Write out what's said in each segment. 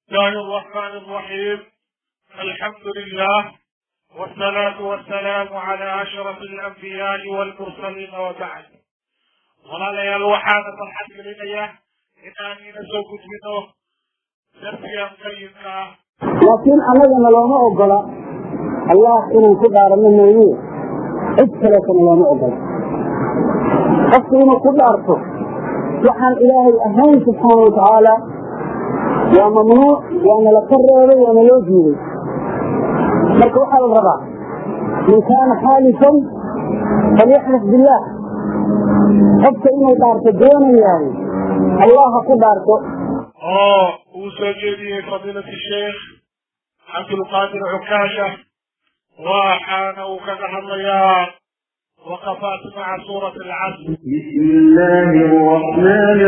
الله الرحمن الرحيم الحمد لله والصلاة والسلام على أشرف الأنبياء والمرسلين وبعد walaalayaal waxaana farxad gelinaya inaan ina soo gudbino darsigan qayimka ah laakiin annagana looma ogola allah inaan ku dhaarano mooye cid kaleetana looma ogola qofku inuu ku dhaarto waxaan ilaahay ahayn subxaana wa tacaala waa mamnuuc waana la ka reebay waana loo diiday marka waxaa la rabaa man kaana xaalifan falyaxlif billaah qofka inuu dhaarto doonayahay allah ha ku dhaarto oo uu soo jeediyey fadiilat sheekh cabdulqaadir cukaasha waxaana uu kaga hadlayaa waqafaat maca suurati alcasr بسم الله الرحمن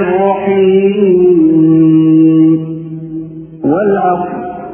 الرحيم والعصر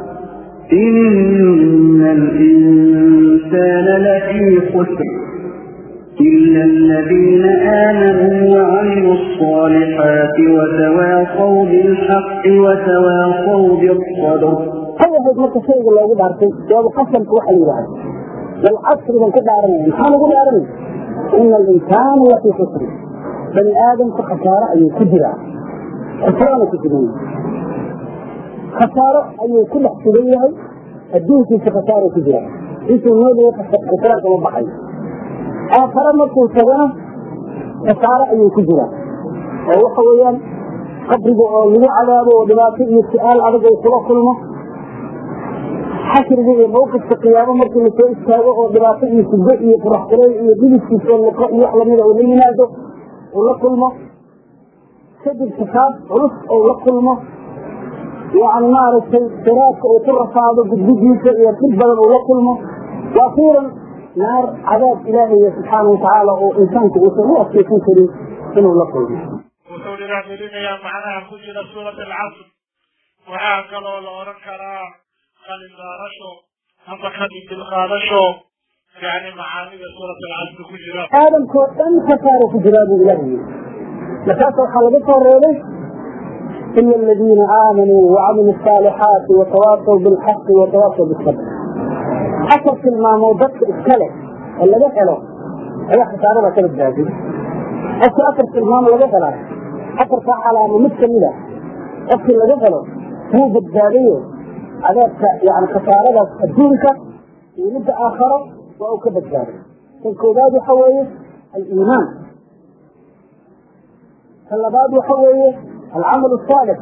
إن الإنسان لفي خسر إلا الذين آمنوا وعملوا الصالحات وتواصوا بالحق وتواصوا بالصبر hay ahayd marka shayga loogu dhaartay jawaab qasamka waxa la yidhahda walcasri baan ku dhaaranaya maxaa lagu dhaaranaya ina alinsaana lafii khusri bani aadamka khasaaro ayuu ku jiraa khasaarana ku sugan yahay khasaaro ayuu ku dhex sugan yahay adduunkiisa khasaaro ku jira intuu noolaya khasara kama baxayo aakhare markuu tagana khasaaro ayuu ku jiraa oo waxa weeyaan qabriga oo lagu cadaabo oo dhibaato iyo su-aal adag uu kula kulmo xashriga iyo mawqifka qiyaamo markii lasoo istaago oo dhibaato iyo sugo iyo furax kulay iyo dhibiskiisa liqo iyo wax lamida uu la yimaado uu la kulmo kadib xisaab culus uu la kulmo yani maaragtay siraadka uu ku rafaado gudgudiisa iyo dhib badan uu la kulmo waakiiran naar cadaab ilaahaya subxaana watacaala oo insaanku uusan u adkeysan karin inuu la kulmo wuxuu dhiragelinayaa macnaha ku jira suurat alcasr waxaa kaloo la odhan karaa qalindaarasho ama kadindilqaadasho yani macaanida suurat alcasr ku jira aadamkoo dhan khasaaro ku jiraa buu ilaah yiri markaasa waxaa laga soo reebay ila aladiina aamanuu wacamiluu asaalixaati watawaasaw bilxaqi watawaasaw bisabr afar tilmaamood dadka iska leh oo laga helo ayaa khasaarada ka badbaaday qofka afar tilmaamo laga helaa afartaa calaamo mid kamid a qofkii laga helo wuu badbaadayo cadaabka yani khasaaradaas adduunka iyo midda aakharo waa uu ka badbaaday kan koowaad waxa weeye aliimaan kan labaad waxa weeye alcamal asaalix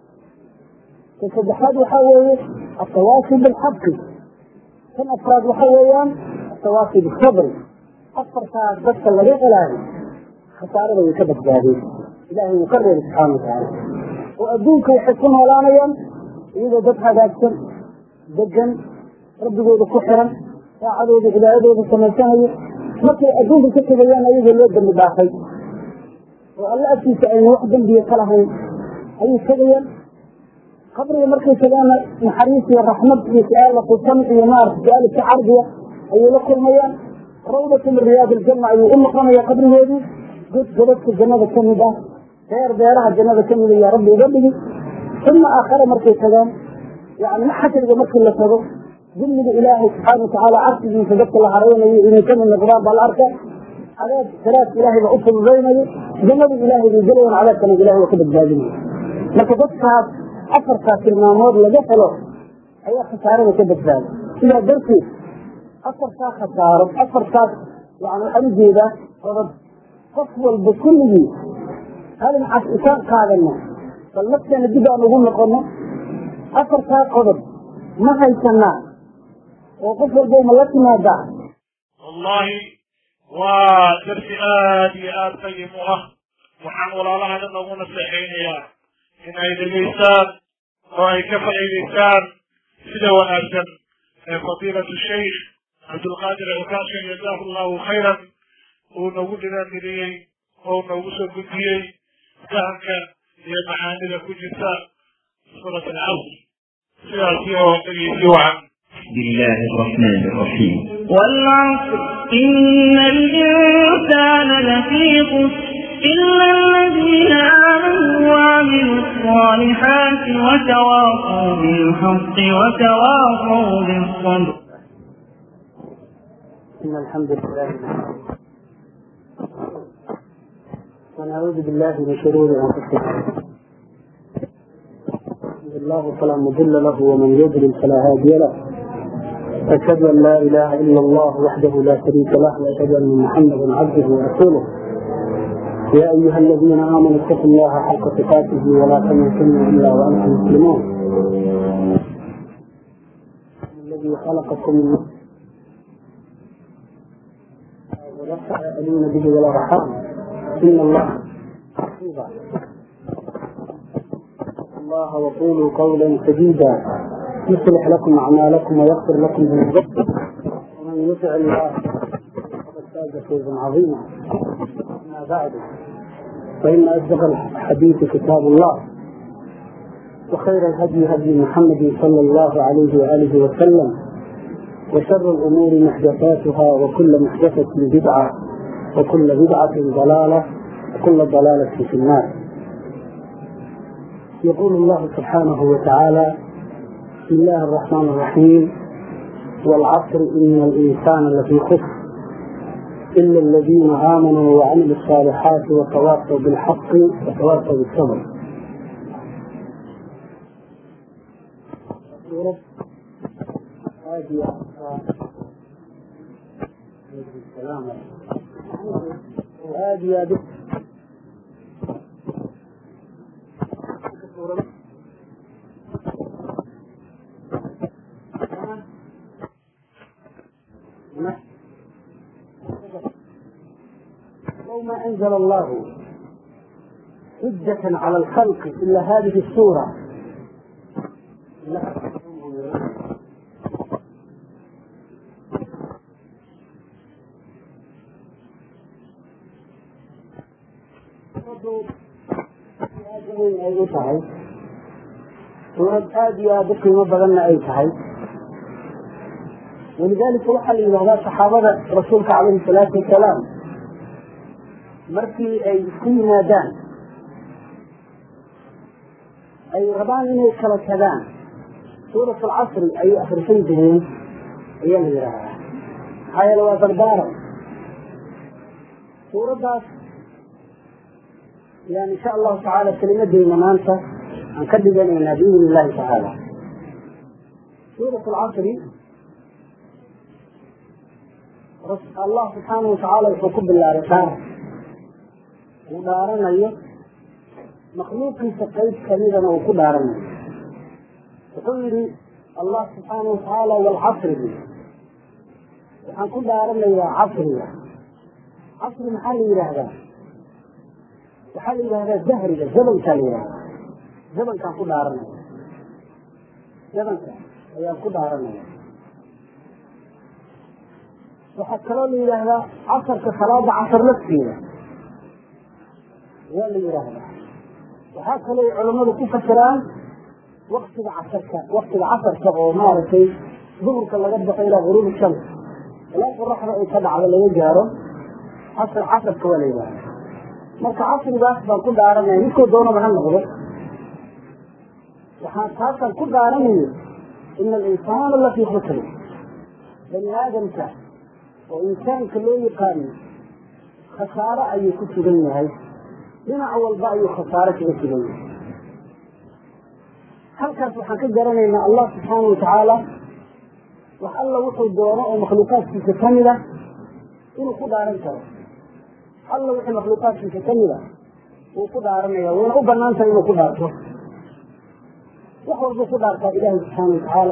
kan saddexaad waxa weeye atawaasi bilxaqi kan afraad waxa weeyaan atawaasi bisabri afartaas dadka laga helaayo khasaarada way ka badbaadeen ilaahay wuu ka reebay subxaana watacaala oo adduunka waxay ku noolaanayaan iyagoo dad hagaagsan degan rabbigooda ku xiran saacadooda cibaadadooda samaysanayo markay adduunka ka tegayaan ayagoo loo dambi dhaafay oo alla agtiisa ayna wax dembiya ka lahayn ayay tegayaan qabriga markay tagaana naxariis iyo raxmad iyo su-aal la kusan iyo maarata su-aal iska cardiya ayay la kulmayaan rawdatu min riyaad aljanna ayuu u noqonaya qabrigoodii god godadka jannada ka mid ah beer beeraha jannada ka mid ayaa rabbi uga dhigi uma aakhare markay tagaan yani xashriga markii la tago dulmiga ilaahay subxaana watacaala cabsigiisa dadka la hareynayo inay ka mid noqdaan baa la arka cadaab siraadka ilaahay baa u fududaynayo jannada ilaahay bay gelayan cadaabkana ilahay waa ka badbaadinaya marka dadkaas afartaas tilmaamood laga helo ayaa khasaarada ka badbaada sidaa darteed afartaa khasaaro afartaas yani waxaan ujeedaa qodob qof walba kulligii halin cas isaan qaadano bal nafteena dib aan ugu noqono afartaa qodob ma haysanaa oo qof walba ma la timaadaa wallahi waa darsi aad iyo aad qayim u ah waxaan walaalaha dhan ugu naseexaynayaa in ay dhegaystaan oo ay ka faa'iidaystaan sida wanaagsan ee fadiilatu shaykh cabdulqaadir cukaasha jazaahu allahu khayran uu nagu dhiraangeliyey oo nagu soo gudbiyey fahamka iyo macaanida ku jirta suurat alcasr sidaasi oo dhegeysi wacan بسم الله الرحمن الرحيم والعصر إن الإنسان لفي خسر إلا الذين آمنوا وعملوا الصالحات وتواصوا بالحق وتواصوا بالصبر إن الحمد لله نحمده ونعوذ بالله من شرور أنفسنا الله فلا مضل له ومن يضلل فلا هادي له أشهد أن لا إله إلا الله وحده لا شريك له وأشهد أن محمدا عبده ورسوله يا أيها الذين آمنوا اتقوا الله حق تقاته ولا تموتن إلا وأنتم مسلمون الذي خلقكم من نفس ويسألون به والأرحام إن الله حفيظا الله وقولوا قولا سديدا يصلح لكم أعمالكم ويغفر لكم ذنوبكم ومن يطع الله فقد فاز فوزا عظيما أما بعد فإن أصدق الحديث كتاب الله وخير الهدي هدي محمد صلى الله عليه وآله وسلم وشر الأمور محدثاتها وكل محدثة بدعة وكل بدعة ضلالة وكل ضلالة في النار يقول الله سبحانه وتعالى بسم الله الرحمن الرحيم والعصر إن الإنسان لفي خسر إلا الذين آمنوا وعملوا الصالحات وتواصوا بالحق وتواصوا بالصبر وهذه يا لو ما أنزل الله حجة على الخلق إلا هذه السورة ay u tahay suurad aada iyo aada u qiimo badanna ay tahay walidaalika waxaa la yidhahdaa saxaabada rasuulka calayhi salaatu wasalaam markii ay isku yimaadaan ay rabaan inay kala tagaan suurat alcasri ayay akrisan jireen ayaa la yidhaahdaa maxaa yeele waa dardaaran suuraddaas yani insha allahu tacaala kelimadeyna maanta aan ka dhiganaynaa biidn illahi tacaala suurat alcasri allah subxaanahu watacaala wuxuu ku bilaabay dhaar uu dhaaranayo makhluuqiisa qayb kamidana uu ku dhaaranayo wuxuu yidhi allah subxaanahu watacaala walcasri bu waxaan ku dhaaranayaa casriga casri maxaa la yidhaahdaa waxaa la yidhahdaa dahriga zabankaa la yidhahdaa zabankaan ku dhaaranaya zabanka ayaan ku dhaaranaya waxaa kaloo la yidhaahdaa casarka salaada casar lafteeda waa la yidhaahdaa waxaa kaloo culammadu ku fasiraan waktiga casarka waktiga casarka oo maaragtay duhurka laga baxo ilaa guruub shams ilaa qoraxda ay ka dhacdo laga gaaro casar casarka waa la yidhahdaa marka casrigaas baan ku dhaaranaya midkoo doonaba ha noqdo waxaan taasaan ku dhaaranayo ina alinsaana lafii khusri bani aadamka oo insaanka loo yaqaano khasaaro ayuu ku sugan yahay dhinac walba ayuu khasaaro kaga sugan yahay halkaas waxaan ka garanaynaa allah subxaana watacaala wax alla wuxuu doono oo makhluuqaadkiisa ka mid a inuu ku dhaaran karo alla wixii makhluuqaadkiisa ka mid a wuu ku dhaaranaya wayna u banaan tahay inuu ku dhaarto wax walbuu ku dhaartaa ilaahay subxaana watacaala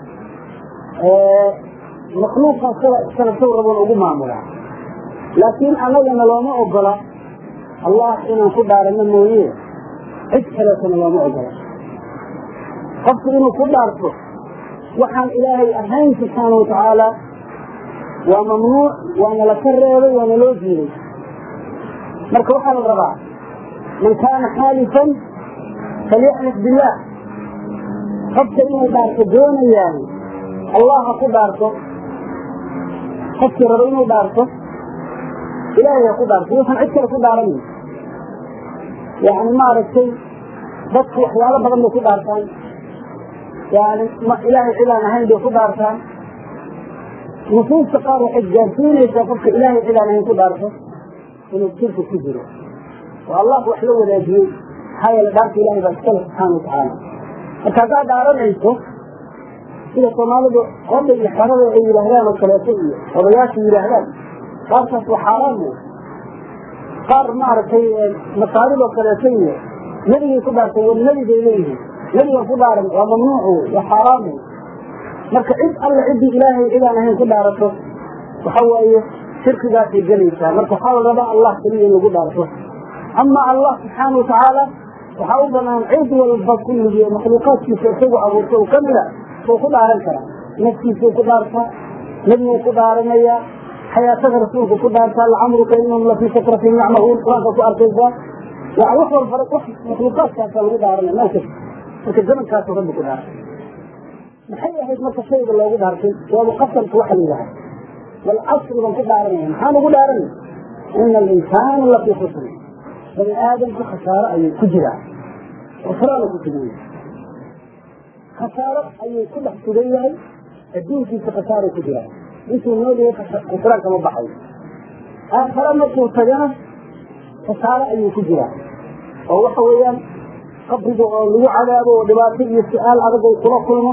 makhluuqa sida iskala sow raboon ugu maamulaa laakiin annagana looma ogola allah inaan ku dhaarano mooye cid kaleetana looma ogola qofku inuu ku dhaarto waxaan ilaahay ahayn subxaana watacaala waa mamnuuc waana la ka reebay waana loo diiday marka waxaa la rabaa man kaana xaalifan falyaxlif billaah qofka inuu dhaarto doonayaan allah ha ku dhaarto qofkii rabo inuu dhaarto ilaahay ha ku dhaarto wuxuun cid kale ku dhaaranayn yani maaragtay dadku waxyaalo badan bay ku dhaartaan yani ilaahay cidaan ahayn bay ku dhaartaan nusuusta qaar waxay gaarsiinaysaa qofka ilaahay cidaan ahayn ku dhaarto inuu shirka ku jiro oo allah wax la wadaajiyey maxaa yeele dhaarta ilahay baa iskale subxaana watacaala marka haddaad dhaaranayso sida soomaalidu qoda iyo xerada ay yidhaahdaan oo kaleeto iyo odayaasha yidhaahdaan qaarkaas waa xaaraan wey qaar maaragtay masaaridoo kaleeto iyo nebigay ku dhaartay war nebi bay leeyihiin nebigan ku dhaaran waa mamnuuc wey waa xaaraan wey marka cid alle ciddii ilaahay cidaan ahayn ku dhaarato waxa waaye shirkigaasay gelaysaa marka waxaa la rabaa allah keliya in lagu dhaarto ama allah subxaana watacaala waxaa u banaan cid walba kulligii makhluuqaadkiisa isagu abuurta u kamida suu ku dhaaran karaa naftiisuu ku dhaartaa nebiguu ku dhaaranayaa xayaatada rasuulku ku dhaartaa lacamruka inahum lafii sakratin yacmahuun qur-aanka ku arkaysaa yani wax walba wax makhluuqaadkaasa lagu dhaaranaya meel kasta marka zamankaasu rabbi ku dhaartay maxay ahayd marka shayga loogu dhaartay waabu qasamka waxa la yidhaha walcasri baan ku dhaaranaya maxaan ugu dhaaranay ina alinsaana lafii khusri bani aadamku khasaaro ayay ku jiraan khusraana ku sugan yahay khasaaro ayuu ku dhex sugan yahay adduunkiisa khasaaro ku jiraan intuu nool yahay khusraan kama baxayo aakhare markuu tagana khasaaro ayuu ku jiraa oo waxa weeyaan qabriga oo lagu cadaabo oo dhibaato iyo su-aal adag ay kula kulmo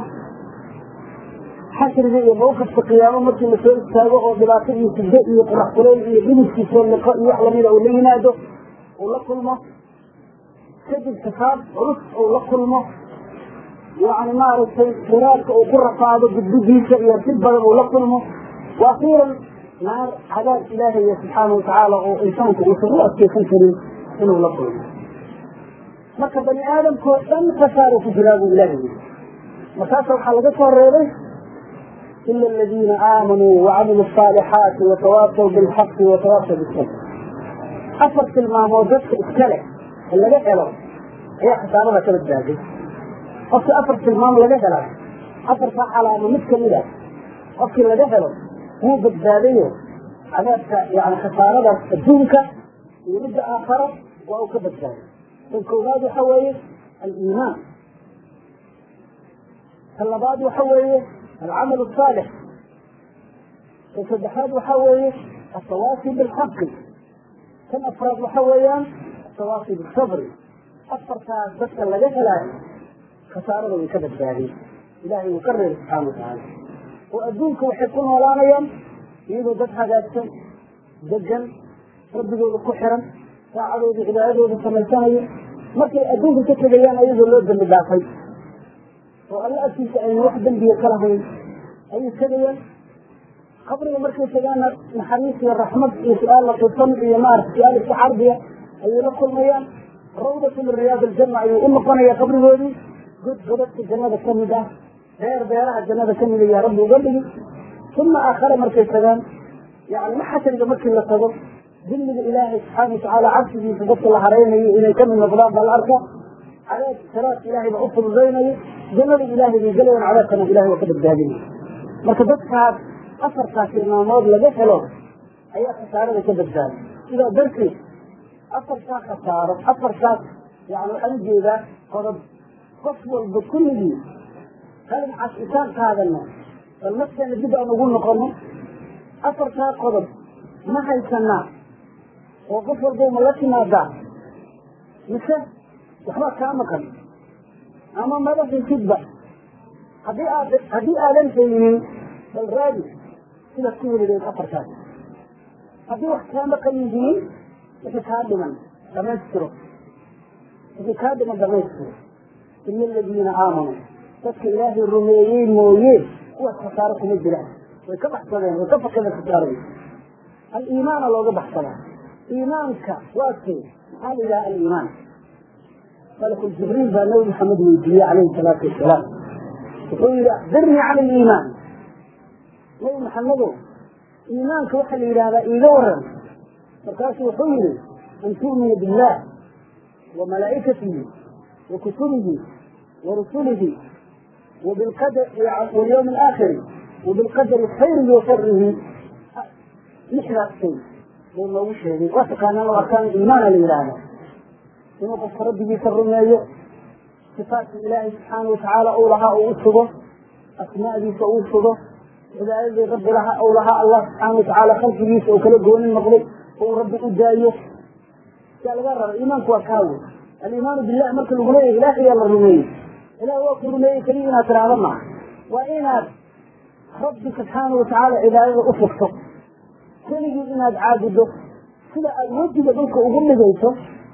xashriga iyo mawqifka qiyaamo markii lasoo istaago oo dhibaato iyo sido iyo qorax kuleyl iyo dhibidkiisoo liqo iyo wax lamida uu la yimaado uu la kulmo kadib kasaab culus uu la kulmo yani maaragtay khiraadka uu ku rafaado gudbidiisa iyo dib badan uu la kulmo wa akhiiran naar cadaab ilaahaya subxaana watacaala oo insaanku uusan u adkeysan karin inuu la kulmo marka bani aadamkoo dhan khasaaro ku jiraa buu ilahay yiri markaasa waxaa laga soo reebay ila aladiina aamanuu wacamilu asaalixaati watawaasaw bilxaqi watawaasaw bisabr afar tilmaamood dadka iska leh ee laga helo ayaa khasaarada ka badbaaday qofkii afar tilmaam laga helaa afartaa calaamo mid kamid a qofkii laga helo wuu badbaadayo cadaabka yani khasaaradaas adduunka iyo midda aakhara waa uu ka badbaaday tan koowaad waxa weeye aliimaan tan labaad waxa weeye alcamal asaalix tan saddexaad waxa weeye atawaasi bilxaqi tan afraad waxa weeyaan atawaasi bisabri afartaas dadka laga helaayo khasaarada way ka badbaadeen ilaahay wuu ka reebay subxaana watacaala oo adduunka waxay ku noolaanayaan iyadoo dad hagaagsan degan rabbigooda ku xiran saacadooda cibaadadooda samaysanayo markay adduunka ka tegayaan ayagoo loo dambi dhaafay oo alla agtiisa ayna wax dembiga ka lahayn ayay tegayaan qabriga markay tagaana naxariis iyo raxmad iyo su-aal latisan iyo maarata su-aal isku cardiya ayay la kulmayaan rawdatu min riyaad aljanna ayuu u noqonaya qabrigoodii god godadka jannada ka mid ah beer beeraha jannada ka mida yaa rabbi uga dhigi uma aakhare markay tagaan yani maxashariga markii la tago dilliga ilaahay subxaana watacaala cabsigiisa dadka la haraynayo inay kamid noqdaan baa la arkaa cadaab saraadka ilaahay baa u fududaynayo jannada ilaahay bay gelayaan cadaabkana ilahay waa ka badbaadinaya marka dadkaas afartaas tilmaamood laga helo ayaa khasaarada ka badbaaday sidaa darteed afartaa khasaaro afartaas yani waxaan ujeedaa qodob qof walba kulligii qalin casitaan qaadano bal nafteena dib aan ugu noqono afartaa qodob ma haysanaa oo qof walba ma la timaadaa mise waxbaa kaa maqan ama madaxiisidba haddii aad haddii aadan haynin bal raadi sidaad ku helideed afartaas haddii wax kaa maqan yihiin wixii kaa dhiman dhamaystiro wixii kaa dhiman dhamaystiro ila aladiina aamanuu dadka ilaahay rumeeyey mooye kuwaas khasaaro kuma jiraan way ka baxsadeen way ka fakadeen khasaarada aliimaana looga baxsadaa iimaanka waa kee maxaa la yidhaha aliimaan malku jibriil baa nabi maxamed weydiiyey calayhi salaatu wasalaam wuxuu yihi akbirnii can aliimaan nabi maxamedow iimaanka waxaa la yidhahdaa iiga waran markaasuu wuxuu yihi an tu'mina billah wa malaa'ikatihi wa kutubihi wa rusulihi وبالقدر واليوم الآخر وبالقدر خيره وشره لحظة شيء لما وش هذه وثق أن الله كان إيمانا لله inuu qofka rabbigiisa rumeeyo sifaadka ilaahay subxaana watacaala uu lahaa uu u sugo asmaadiisa uu sugo cibaadadii rabbi lahaa uu lahaa allah subxaana watacaala khalqigiisa uu kala goonin noqday uu rabbi u daayo yaa laga raba iimaanku waa kaawe aliimaanu billah marka lagu leeyahay ilaah ayaa la rumeeyey ilaah waa ku rumeeyey keliya inaad tiraahdo maaha waa inaad rabbi subxaana watacaala cibaadada u fugto keligii inaad caabudo sida aada wejiga dhulka ugu dhigayso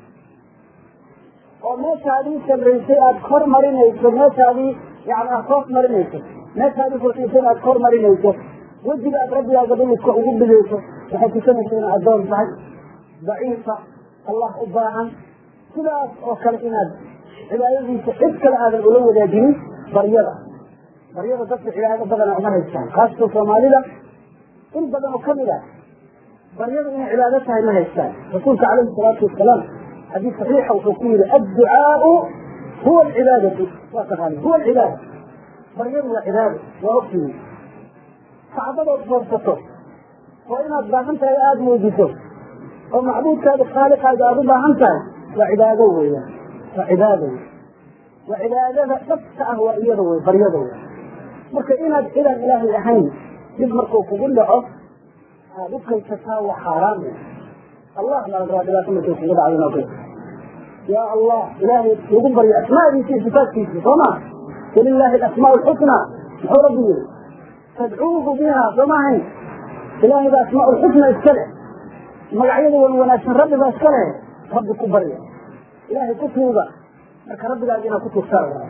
oo meeshaadii sarraysay aada kor marinayso meeshaadii yani aad hoos marinayso meeshaadii fursiisay aad kor marinayso wejiga aad rabbigaaga dhulka ugu dhigayso waxay tusanaysa inaad addoon tahay daciifa allah u baahan sidaas oo kale inaad cibaadadiisa cid kale aadan ula wadaajinin baryada baryada dadka cibaado badana uma haystaan khaasatan soomaalida in badan oo kamid ah baryada inay cibaado tahay ma haystaan rasuulka calayhi salaatu wasalaam xadiis saxiixa wuxuu ku yihi adducaau huwa alcibaadatu waa taqaani huwa alcibaada baryadu waa cibaado waa ogtihi kacbadood foorsato oo inaad baahan tahay aada muujiso oo macbuudkaada khaaliqaaga aada u baahan tahay waa cibaado weeyaan waa cibaado wey waa cibaadada dhabta ah waa iyada wey baryada wey marka inaad cidaan ilaahay ahayn dib markuu kugu dhaco aada u kaysataa waa xaaraan wey allah baa la rabaa dhibaato markay kugu dhacdo noo kaysa ya allah ilaahay lagu baryo asmaadiisa iyo sifaadkiisa soo ma walilahi alasmaa alxusnaa muxuu rabbi yiri tadcuuhu biha soo ma ahayn ilaahay baa asmaa lxusna iska leh magacyada wan wanaagsan rabbi baa iska leh rabbi ku barya ilaahay ku tuuga marka rabbigaas inaad ku tuugtaa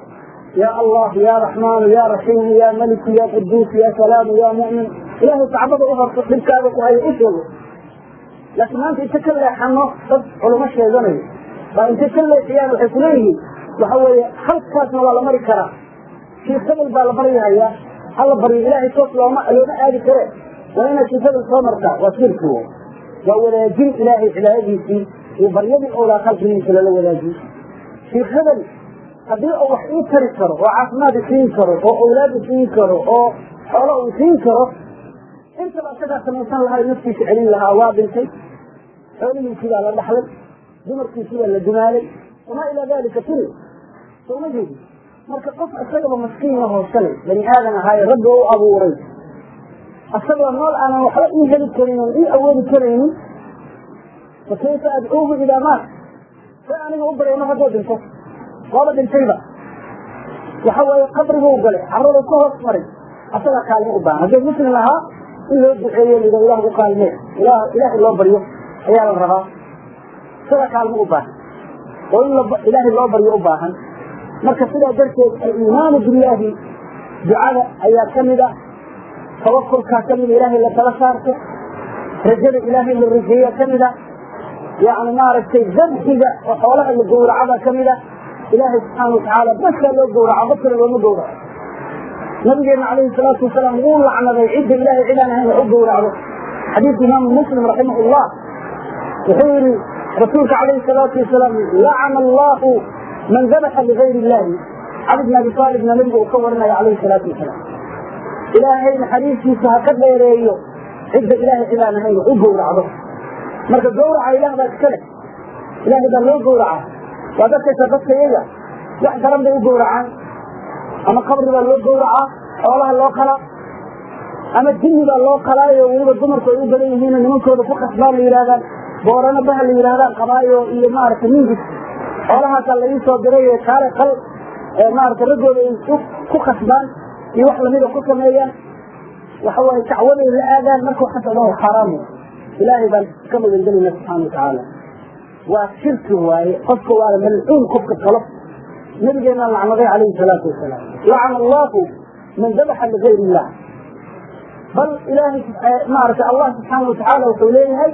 ya allah ya raxmaanu ya raxiimu ya maliku ya quduus ya salaamu ya mu'min ilaahay kacbada u horto dhibkaaga ku hayo u sheego laakiin maanta inta ka leexano dad culamo sheeganayo baa intay ka leexiyaan waxay kuleeyihiin waxa weeye halkaasna waa la mari karaa shiikh hebel baa la baryahayaa hala baryo ilaahay toos looma looma aadi kare waa inaad shiikh hebel soo martaa waa shirki wo waa wadaajin ilaahay cibaadadiisii iyo baryadii oolaa khalqigiisa lala wadaajiyo shiikh hebel haddii uu wax ii tari karo oo caafimaad isiin karo oo awlaad isiin karo oo xoolo uu isiin karo intaba isagaa samaysan lahaa naftiisa celin lahaa waa dhintay xoolihiisii baa la dhaxlay dumarkiisii baa la dumaalay wamaa ilaa dalika tiri sooma jeedi marka qof isagaba maskiin ahoo shalay bani aadan ahaaye rabbi u abuuray isagoo nool aanan waxba ii heli karin oon ii awoodi karaynin fa kayfa adcuuhu idaa maat say aniga u baryano hadduu dhinto waaba dhintayba waxa weeye qabriguu galay carradu ka hoos maray asagaa kaalmo u baahan hadduu muslim ahaa in loo duceeyo lido ilah u kaalmee ilah ilaahay loo baryo ayaa la rabaa isagaa kaalmo u baahan oo in ilaahay loo baryo u baahan marka sidaa darteed aliimaanu billaahi ducada ayaa ka mid a tawakulkaa ka mida ilaahay la tala saarto rajada ilaahay la rajeeya ka mid a yani maaragtay dabxiga oo xoolaha la gowracada ka mid a ilaahay subxaana watacaala baskaa loo gowraca bas kale looma gowraco nabigeena calayhi salaatu wasalaam wuu lacnaday cidda ilahay cidaan ahayn wax u gowracdo xadiidka imaamu muslim raximah llah wuxuu yihi rasuulka calayhi salaatu wasalaam lacana allahu man dabaxa ligayr illahi cali bn abi aalibna nabiga uu ka warinaya calayhi salaatu wasalaam ilaahay naxariistiisa ha ka dheereeyo cidda ilaahay cidaan ahayn wax u gowracdo marka gowraca ilaah baa iska leh ilaahay baa loo gowraca waa dadkaysa dadka iyaga wax daran bay u gowracaan ama qabri baa loo gowracaa xoolaha loo qalaa ama jinni baa loo qalaayo weliba dumarku ay u badan yihiin nimankooda ku khasbaan la yidhahdaan boorano baha la yidhahdaan qabaayo iyo maaragtay mingis xoolahaasaa la ii soo diray kaale qal maaragtay raggooda ay ku khasbaan iyo wax lamida ku sameeyaan waxa waaye dacwaday la aadaan marka waxaas o dhan waa xaaraam ilaahay baan ka magangelayna subxaana watacaala waa shirki waaye qofka waala malcuun qofka qalo nabigeena lacnaday calayhi salaatu wasalaam lacana allahu man dabaxa ligayr illah bal ilaahay maaragtay allah subxaana watacaala wuxuu leeyahay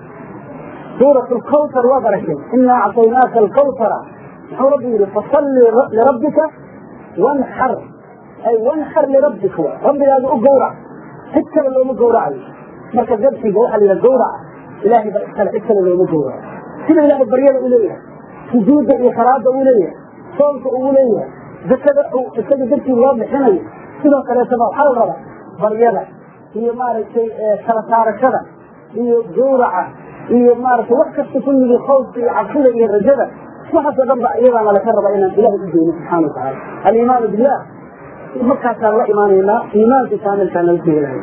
suurat lkawtar waad aragtay inaa acطaynaaka alkawtara muxuu rabbi yihi fasalli lirabbika wanxar ay wanxar lirabbika wa rabbigaaga u gowrac cid kale looma gowracayo marka dabxiga waxaa la yidhaha gowraca ilaahay baa iskale cid kale looma gowraco sida ilaahay baryada u leeyahay sujuudda iyo salaada uu leeyahay soonka uu leeyahay zakada isaga dartii loo bixinayo sidoo kaleetaba waxaa la rabaa baryada iyo maaragtay kala saarashada iyo gowraca iyo maaragtay wax kasta kulligii khawfka iyo cabsida iyo rajada waxaasoo dhan ba iyadaana laka raba inaan ilahay u dayno subxaana watacaala aliimaanu billah markaasaan la imaanaynaa iimaanka kaamilkaan laga helahay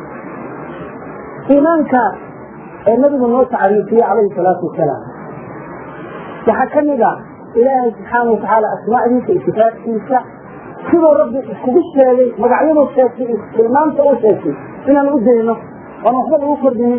iimaanka ee nabigu noo tacriifiyey calayhi salaatu wasalaam waxaa ka mid a ilaahay subxaana watacaala asmaacdiisa iyo sifaadkiisa siduu rabbi iskugu sheegay magacyaduu sheegtay iyo tilmaamta uu sheegtay inaan u dayno oon waxba lagu kordhinin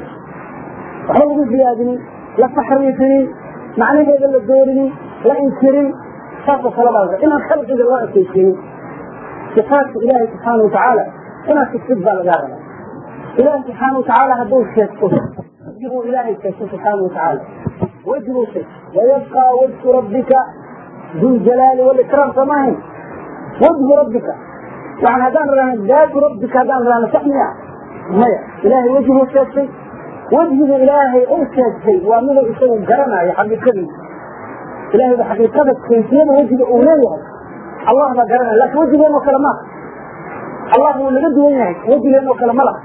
waxba lagu ziyaadinin la taxriifinin macnaheeda la doorinin la inkirin saasoo kale baa inaan khalqiga loo ekeysiinin sifaadka ilaahay subxaana watacaala inaad sigsid baa lagaa rabaa ilaahay subxaana watacaala hadduu sheegto wajibuu ilaahay sheegto subxaana watacaala wajibuu sheegto wayabqaa wajhu rabbika duljalaali walikraam samahin wajhu rabbika yani haddaan rahno daatu rabbika haddaan rahno sax miya maya ilaahay wejiguu sheegtay wejhiga ilaahay uu sheegtay waa miduu isagu garanayo xaqiiqadiisa ilahay ba xaqiiqada kayfiyada wejiga uu leeyahay allah baa garanaya lakin wejigeenoo kale maaha allah wuu naga duwan yahay wejigeenoo kale ma laha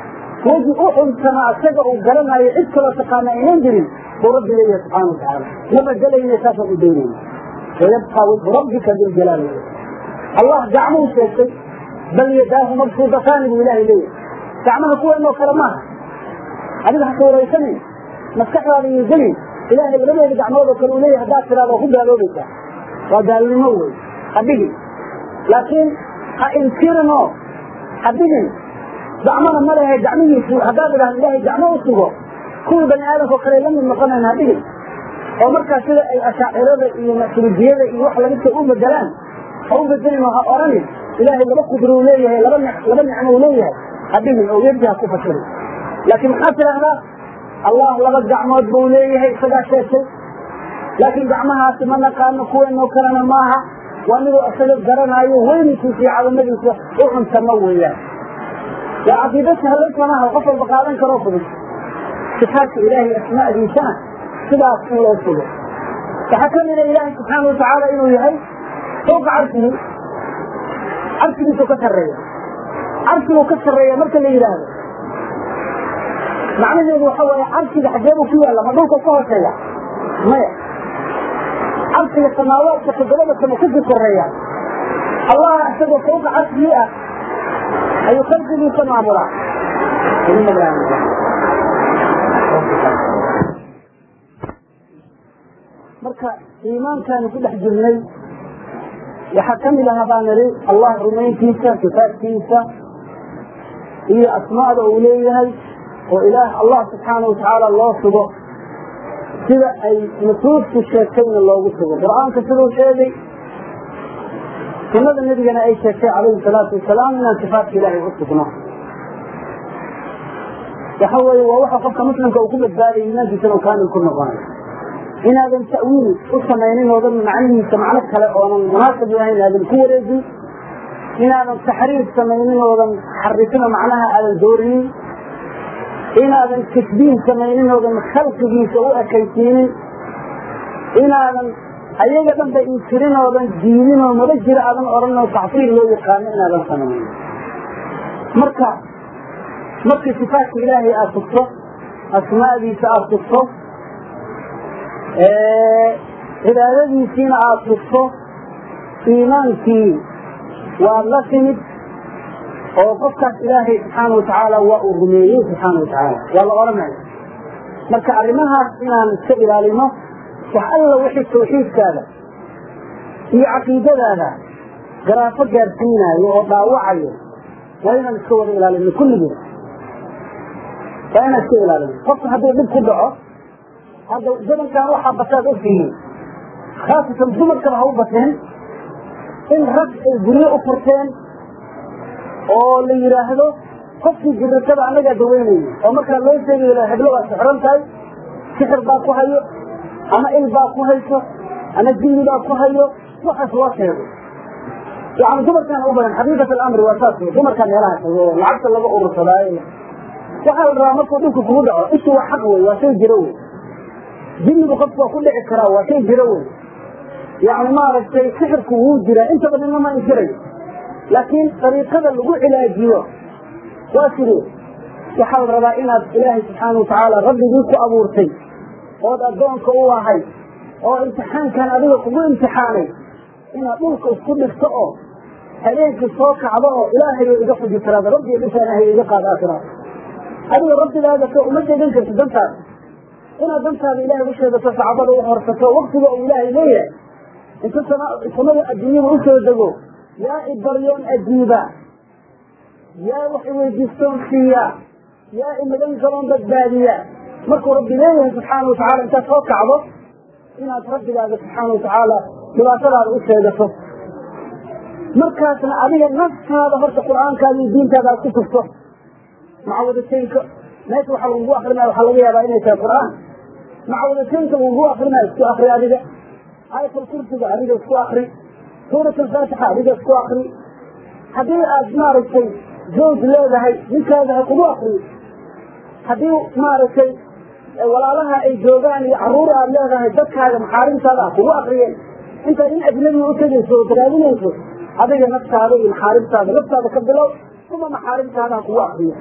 weji u cuntama isaga uu garanayo cid kaloo taqaana aynan jirin buu rabbi leeyahay subxaana watacaala ma bedelayna saasaan u daynayna wayabqaa wajhu rabbika diljalaali allah gacmuhu sheegtay bal yadaahu mabsuudataani buu ilahay leeyahay gacmaha kuweenoo kale maaha adiga haka waraysanin maskaxdaada iyo gelin ilaahay labadeeda gacmood oo kale uu leeyahay haddaad tiraada waa ku gaaloobaysaa waa gaalnimo wey ha dhigin laakiin ha inkirino ha dhigin gacmana ma lehe gacmihiisu haddaad idhahdo ilaahay gacmo u sugo kuwii bani aadamka oo kale la mid noqonayn ha dhigin oo markaa sida ay ashaacirada iyo masuridiyada iyo wax lamidka u bedelaan ha u bedelin oo ha oranin ilaahay laba qudro uu leeyahay laba laba nicmo uu leeyahay ha dhigin oo weji ha ku fasirin laakiin maxaad tidhaahdaa allah laba gacmood buu leeyahay isagaa sheegtay laakiin gacmahaasi ma naqaano kuweenoo kalena maaha waa miduu isaga garanaayo weynkiisa iyo cadamadiisa u cuntama weeyaan waa caqiida sahlaysa maaha qof walba qaadan karoo fudud sifaadka ilaahay asmaadiisana sidaas in loo sugo waxaa ka mida ilaahay subxaana watacaala inuu yahay fawqa carshihi carshigiisuu ka sarreeya carshiguu ka sarreeya marka la yidhaahdo macnaheedu waxa waaye carshiga xageebuu ku yaalla ma dhulka ka hooseeya maya carshiga samaawaadka toddobada samo kasii koreeya allah isagoo fawqa carshigii ah ayuu khalqigiisa maamulaa marka iimaankaanu ku dhex jirnay waxaa ka mid aha baan nidhi allah rumayntiisa sifaadkiisa iyo asmaada uu leeyahay oo ilaah allah subxaana watacaala loo sugo sida ay nusuustu sheegtayna loogu sugo qur-aanka siduu sheegay sunada nebigana ay sheegtay calayhi salaatu wasalaam inaan sifaadka ilaahay u sugno waxa weeye waa waxa qofka muslimka uu ku badbaadaya iimaankiisana uu kaamil ku noqonayo inaadan ta'wiil u samaynin oodan macnihiisa macno kale oonan munaasib lahayn aadan ku wareejin inaadan taxriif samaynin oodan xarifino macnaha aadan doorinin inaadan tasbiih samaynin oodan khalqigiisa u ekaysiinin inaadan ayaga dhanba inkirin oodan diidin oo maba jiro aadan odhan oo tacsiil loo yaqaano inaadan samaynin marka markii sifaadka ilaahay aada tugto asmaadiisa aada tugto cibaadadiisiina aada tugto iimaankii waad la timid oo qofkaas ilaahay subxaana watacaala waa uu rumeeyey subxaana watacaala waa la odhanaya marka arrimahaas inaan iska ilaalino wax alla wixii tawxiidkaada iyo caqiidadaada garaafo gaarsiinaayo oo dhaawacayo waa inaan iska wada ilaalino kulligeed waa inaan iska ilaalino qofka hadduu dhib ku dhaco hadda zamankan waxaa basaad ogtihiin khaasatan dumarkaba ha u bateen in rag ay guryo u furteen oo la yidhaahdo qofkii jirritada annagaa daweynayay oo markaa loo sheegayo heblo waa sixran tahay sixir baa ku hayo ama il baa ku hayso ama jinni baa ku hayo waxaas loo sheego yani dumarkaan u badan xaqiiqat alamri waa saas wey dumarkaa meelaha tago oo lacagta laga urursadaayo waxaa la rabaa markuu dhibku kugu dhaco ishu waa xaq wey waa shay jiro wey jinnigu qofku waa ku dhici karaa waa shay jiro wey yani maaragtay sixirku wuu jiraa inta badanna ma inkirayo laakiin dariiqada lagu cilaajiyo waa sidee waxaa la rabaa inaad ilaahay subxaana watacaala rabbigii ku abuurtay ood addoonka u ahay oo imtixaankan adiga kugu imtixaanay inaad dhulka isku dhigto oo habeenkii soo kacdo oo ilaahayo iga fuji tiraada rabbiga dhishaanahay iga qaad aakiraad adiga rabbigaada ka uma degan karti dantaada inaad dantaada ilahay u sheegato sacbada u horsato waktiga uu ilaahay leeyahay inta samada adduunyada u soo dego yaa ibaryoon ajiiba yaa wax iweydiistoon siiya yaa imagan gaboon badbaadiya markuu rabbi leeyahay subxaana watacala intaad soo kacdo inaad rabbigaaga subxaana watacaala dhibaatadaada u sheegato markaasna adiga naftaada horta qur'aankaada iyo diintaada aad ku tufto macawadateynka meesha waxa lagu akrinaya waxaa laga yaabaa inay tahay qur'aan macawadateynka lagu akrinaya isku akri adiga ayatul kursiga adiga isku akri suurat alfaatixa adiga isku akri haddii aad maaragtay zawj leedahay ninkaada ha kugu akriyo haddii maaragtay walaalaha ay joogaan iyo caruur aad leedahay dadkaaga maxaarimtaada ha kugu akriyeen intaad in ajnabiga u tegayso oo daraadinayso adiga naftaada iyo maxaarimtaada naftaada ka bilow uma maxaarimtaada ha kugu akriyo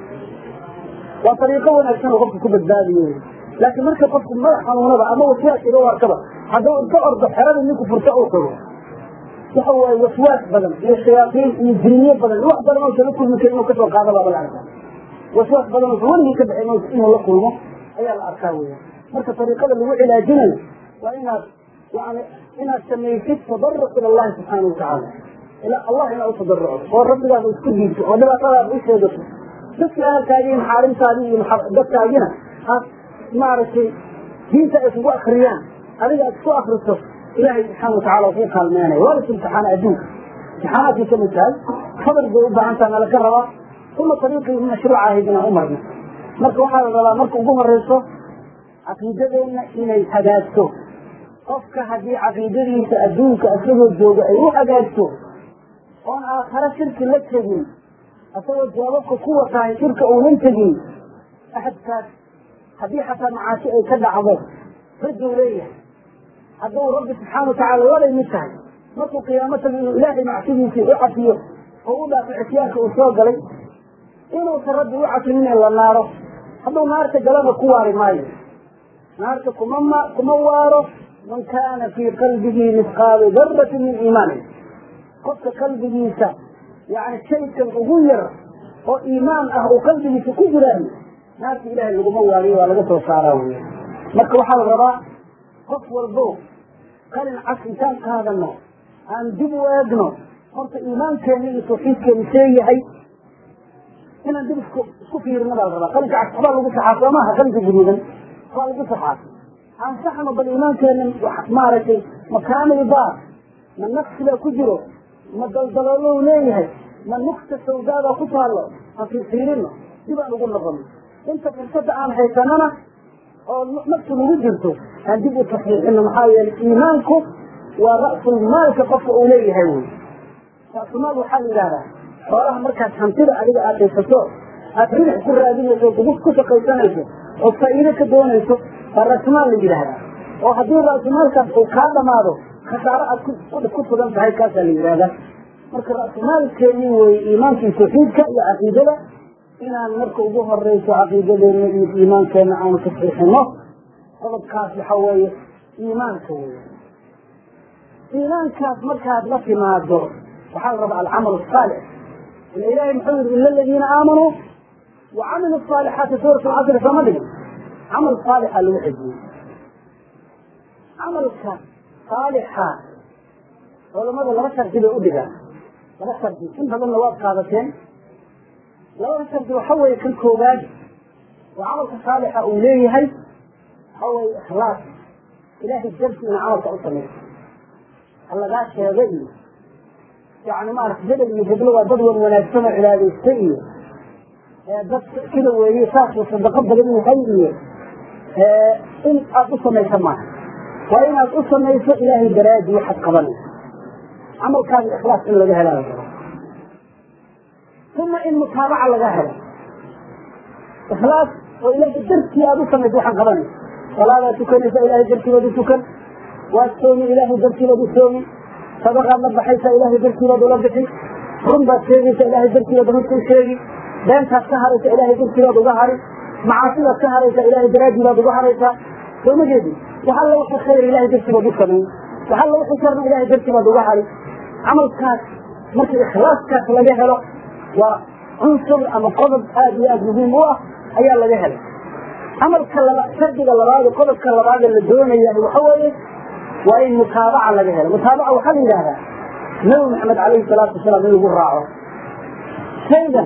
waa ariiqo wanaagsan oo qofka ku badbaadiyo laakiin marka qofku madax xanuunada ama waswaas iga warkaba hadduu inta ordo xerada ninku furto uu tago waxa waaye waswaas badan iyo shayaaiin iyo jiniyo badan wax badan oo kala kulmi kara inuu kasoo qaada baa laga arkaa waswaas badan oo weligii ka bixin inuu la kulmo ayaa la arkaa weya marka ariiqada lagu cilaajinayo waa inaad yani inaad samaysid tabaruc ila allahi subxaana watacaala ila allah inaad u tabarucdo oo rabbigaada isku diibto oo dhibaatadaada u sheegato dadka ahalkaagi iyo maxaarimtaadii iyo dadkaagina aad maaragtay diinta ay kugu akriyaan adiga aad isku akriso ilaahay subxaana watacala kuu kaalmeenaya waa las imtixaana adduunka imtixaanaadkay ka mid tahay sabr bay u baahan taha nala ka rabaa uma ariiqii mashruuca ahayd inaan u marno marka waxaa la rabaa marka ugu horeyso caqiidadeenna inay hagaagto qofka haddii caqiidadiisa adduunka isagoo jooga ay u hagaagto oon aakhare shirki la tegin asagoo jawaababka ku watahay shirka uunan tegin axadkaas haddii xataa macaasi ay ka dhacdo rajuu leeyahay hadduu rabbi subxaana watacaala labay mid tahay markuu qiyaamo tago inuu ilaahay macsidiisii u cafiyo oo u dhaafo cisyaanka uu soo galay inuusan rabbi u cafinin in la naaro hadduu naarta galana ku waari maayo naarta kuma ma kuma waaro man kaana fii qalbihi misqaalu darati min iimaanin qofka qalbigiisa yani shaykan ugu yar oo iimaan ah uu qalbigiisa ku jiraayo naarta ilaahay laguma waariyo waa laga soo saaraa wey marka waxaa la rabaa qof walbo qalin cas intaan qaadano aan dib u eegno horta iimaankeena iyo tawxiidkeena see yahay inaan dib isku isku fiirino baa la rabaa qalinka cas waxbaa lagu saxaa soo maaha qalinka guduudan waa lagu saxaa aan saxno bal iimaankeena maaragtay ma kaamil baa ma naqsi baa ku jiro ma daldaloolow leeyahay ma nukta sawdaada ku taallo aan fiirfiirino dib aan ugu noqono inta fursada aan haysanana oo naftu nagu jirto aan dib u taxqiiqino maxaa yeelay iimaanku waa ra'sul maalka qofka uu leeyahay wey ra'sumaal waxaa la yidhahdaa xoolaha markaad hantida adiga aad haysato aad ribix ku raadinayso o ku shaqaysanayso oo faa'iido ka doonayso baa ra'sumaal la yidhaahdaa oo haddii ra'sumaalkaas uu kaa dhamaado khasaaro aad ku sugan tahay kaasaa la yidhahdaa marka ra'sumaalkeeni wey iimaankii tawxiidka iyo caqiidada inaan marka ugu horeyso caqiidadeena iyo iimaankeena aanu tasxiixino qodobkaas waxa weeye iimaanka wey iimaankaas markaad la timaado waxaa la rabaa alcamal asaalix ila ilahay muxuu yidhi ila aladiina aamanuu wa camilu asaalixaati suurat alcasri sooma dhigin camal saalixa lagu xejiyey camalka saalixa culamada laba shardi bay u dhigaan laba shardi in badanna waad qaadateen labada shardi waxa weeye kan koowaad oo camalka saalixa uu leeyahay waxa weeye ikhlaas ilaahay darsi ina camalka u samayso halagaa sheega iyo yani maarata hebel iyo heblo waa dad wan wanaagsan oo cibaadaystay iyo dad sida weeye saasuu sadaqo badan yahay iyo in aada u samayso maaha waa inaad u samayso ilaahay daraadi waxaad qabanayso camalkaaga ikhlaas in laga helaa la uma in mutaabaca laga helo ikhlaas oo ilaahay dartii aada u samayso waxaan qabanayso salaadaad tukanaysa ilaahay dartiibaad u tukan waad soomi ilaahay dartiibaad u soomi sadaqaad la baxaysaa ilaahay dartiibaad ula bixi run baad sheegaysa ilaahay dartiibaad runta u sheegi beentaad ka haraysa ilaahay dartiibaad uga hari macaasidaad ka haraysa ilaahay daraaddii baad uga haraysaa soo ma jeedi wax alla wixii khayr ilahay dartii baad u samayn wax alla wixii sharna ilahay dartii baad uga hari camalkaas marka ikhlaaskaas laga helo waa cunsur ama qodob aad iyo aad muhiim u ah ayaa laga helay camalka laba shardiga labaad qodobka labaad la doonaya waxa weeye waa in mutaabaca laga helo mutaabaca waxaa la yidhahdaa nabi maxamed calayhi salaatu wasalaam in lagu raaco shaygan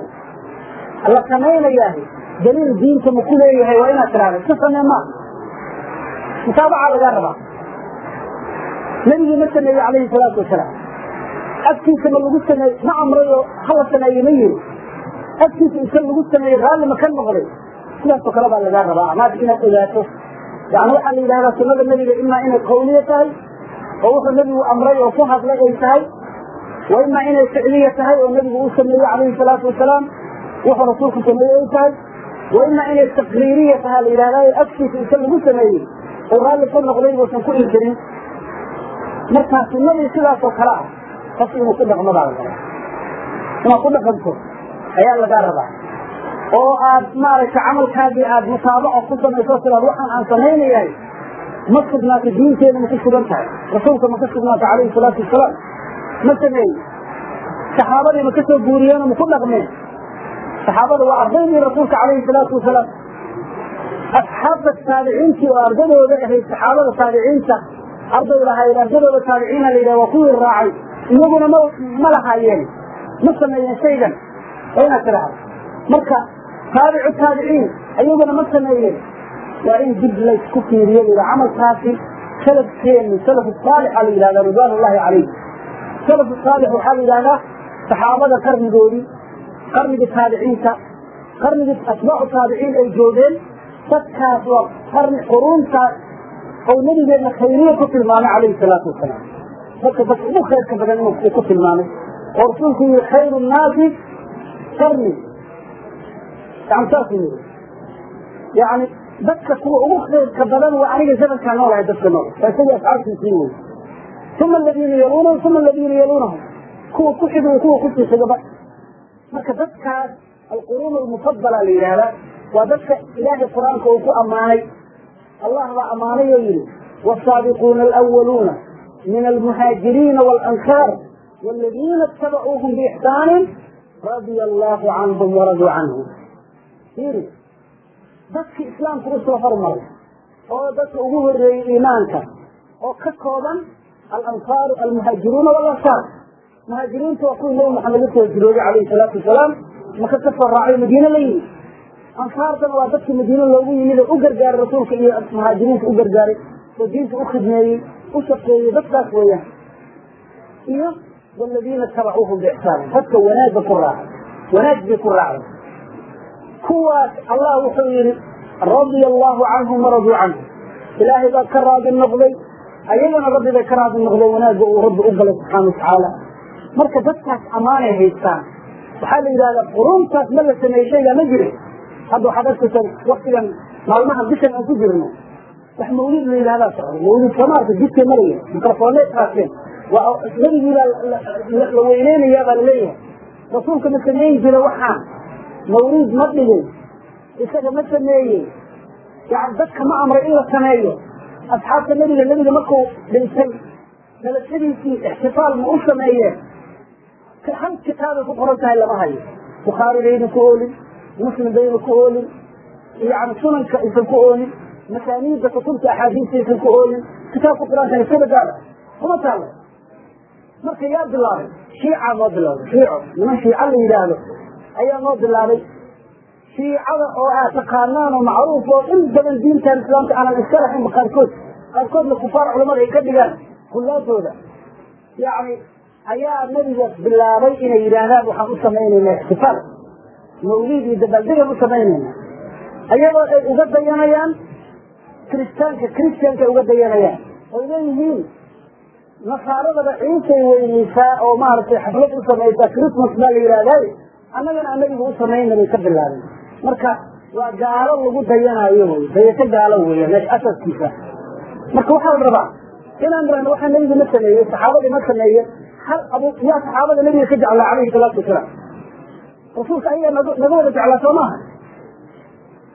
la samaynayahay daliil diinta ma ku leeyahay waa inaad tiraahda si samee maa mutaabaca lagaa rabaa nabigii ma sameeye calayhi salaatu wasalaam agtiisa ma lagu sameey ma amray oo hala sameeye ma yiri agtiisa isa lagu sameeyey raalli ma ka noqday sidaasoo kale baa lagaa rabaa amaad inaad ogaato yani waxaa la yidhahdaa sunada nebiga imaa inay qawliya tahay oo wuxuu nebigu amray oo ku hadlay ay tahay wa imaa inay ficliya tahay oo nebigu uu sameeyey calayhi salaatu wasalaam wuxuu rasuulku sameeyey ay tahay wa imaa inay taqriiriya tahaa la yidhahdaa agtiisa isa lagu sameeyey oo raalli ka noqday buusan ku inkirin markaa sunadii sidaasoo kale ah qofku inuu ku dhaqmo baa la rabaa inaad ku dhaqanto ayaa lagaa rabaa oo aad maaragtay camalkaagii aad mutaabaco ku samayso sidaad waxaan aan samaynayahay ma sugnaata diinteeda ma ku sugan tahay rasuulka ma ka sugnaata calayhi salaatu wasalaam ma sameeye saxaabadii ma ka soo guuriyeenoo ma ku dhaqmeen saxaabada waa ardaydii rasuulka calayhi salaatu wasalaam asxaabta taabiciintii oo ardadooda ahayd saxaabada taabiciinta arday lahayd ardadooda taabiciina la yidhaha waa kuwii raacay iyaguna ma ma lahaayeen ma sameeyeen shaygan waa inaad tidhaahdo marka taabicu taabiciin iyaguna ma sameeyeen waa in dib laysku fiiriyo la yidhaha camalkaasi salafkeenu salafu saalixa la yidhahda ridwaan ullahi calayh salafu saalix waxaa la yidhahdaa saxaabada qarnigoodii qarnigii taabiciinta qarnigii atbaacu taabiciin ay joogeen dadkaas waa qarni quruuntaas oo nabigeedna khayriye ku tilmaamay calayhi salaatu wasalaam dadka dadka ugu khayrka badan inuu ku tilmaamay oo rasuulku yihi khayru nnaasi qarni yani saasuu yidhi yani dadka kuwa ugu khayrka badan waa aniga zamankaa noolahay dadka nool waa isagii asxaabtiisii wey uma aladiina yaluunahum uma aladiina yaluunahum kuwa ku xigay kuwa ku sii xigaba marka dadkaas alquruun almufadala la yidhaahdaa waa dadka ilaahay qur-aanka uu ku ammaanay allah baa ammaanay oo yidhi والسابقون الأولون من المهاجرين والأنصار والذين اتبعوهم بإحسان رضي الله عنهم ورضوا عنه fiiri dadka islaamka u soo hormaray oo dadka ugu horeeyey iimaanka oo ka kooban alansaaru almuhaajiruuna walansaar muhaajiriinta waa kuwii nabi maxamed la soo jirooday calayhi salaatu wasalaam maka ka soo raacay madiine la yimid ansaartana waa dadka madiine loogu yimid oo u gargaaray rasuulka iyo muhaajiriinta u gargaaray oo diinta u khidmeeyey u shaqeeyey dadkaas weeyaan iyo waladiina tabacuuhum biixsaanin dadka wanaagga ku raacay wanaag bay ku raacay kuwaas allah wuxuu yidhi radia allahu canhum waraduu canhu ilaahay baa ka raadi noqday ayagana rabbi bay ka raadi noqdeen wanaagga uu rabbi u galay subxaana watacaala marka dadkaas ammaanay haystaan waxaa la yidhahdaa quruuntaas ma la sameeyey shaygaa ma jirin hadda waxaad arkaysaa waktigan maalmahan bishan aan ku jirno wax mawlid la yidhahdaa socda mawlid samaarka jidkay maraya mikrofoonay qaaseen waa nabigiibaa la weyneynayaa baa laleeyahay rasuulka ma sameyn jira waxaan mawliid ma dhigin isaga ma sameeyey yani dadka ma amray in la sameeyo asxaabta nebiga nebiga markuu dhintay dalashadiisii ixtifaal ma u sameeyeen hal kitaabay ku qoran tahay lama hayo bukhaari bayna ku oolin muslim bayna ku oolin yani sunanka aysan ku oolin masaaniidda kutubta axaadiista aysan ku oolin kitaabka qur-aanka sida gaala kuma taalo marka yaa bilaabay shiicaa noo bilaabay shiico niman shiica la yidhaahdo ayaa noo bilaabay shiicada oo aad taqaanaan oo macruuf oo in badan diintan islaamka aanan iska lahaynba qaarkood qaarkoodna kufaar culamada ay ka dhigaan kullaadooda yani ayaa nabiga bilaabay inay yidhaahdaan waxaan u samaynayna ixtifaal mawliid iyo dabaaldegan u samaynayna ayagoo ay uga dayanayaan kiristaanka kiristianka ay uga dayanayaan oy leeyihiin nasaaradaba ciisay weynaysaa oo maaragtay xaflad u samaysaa christmas baa la yidhahdaaye annagana anagiga u samayna bay ka bilaabeen marka waa gaalo lagu dayanayo wy dayato gaalo weya meesha asaskiisa marka waxaa la rabaa inaan rahno waxaa nebiga ma sameeyey saxaabadii ma sameeye hal abu yaa saxaabada nebiga ka jeclaa calayhi salaatu wasalaam rasuulka ayagaa naga naga wada jeclaa soo maaha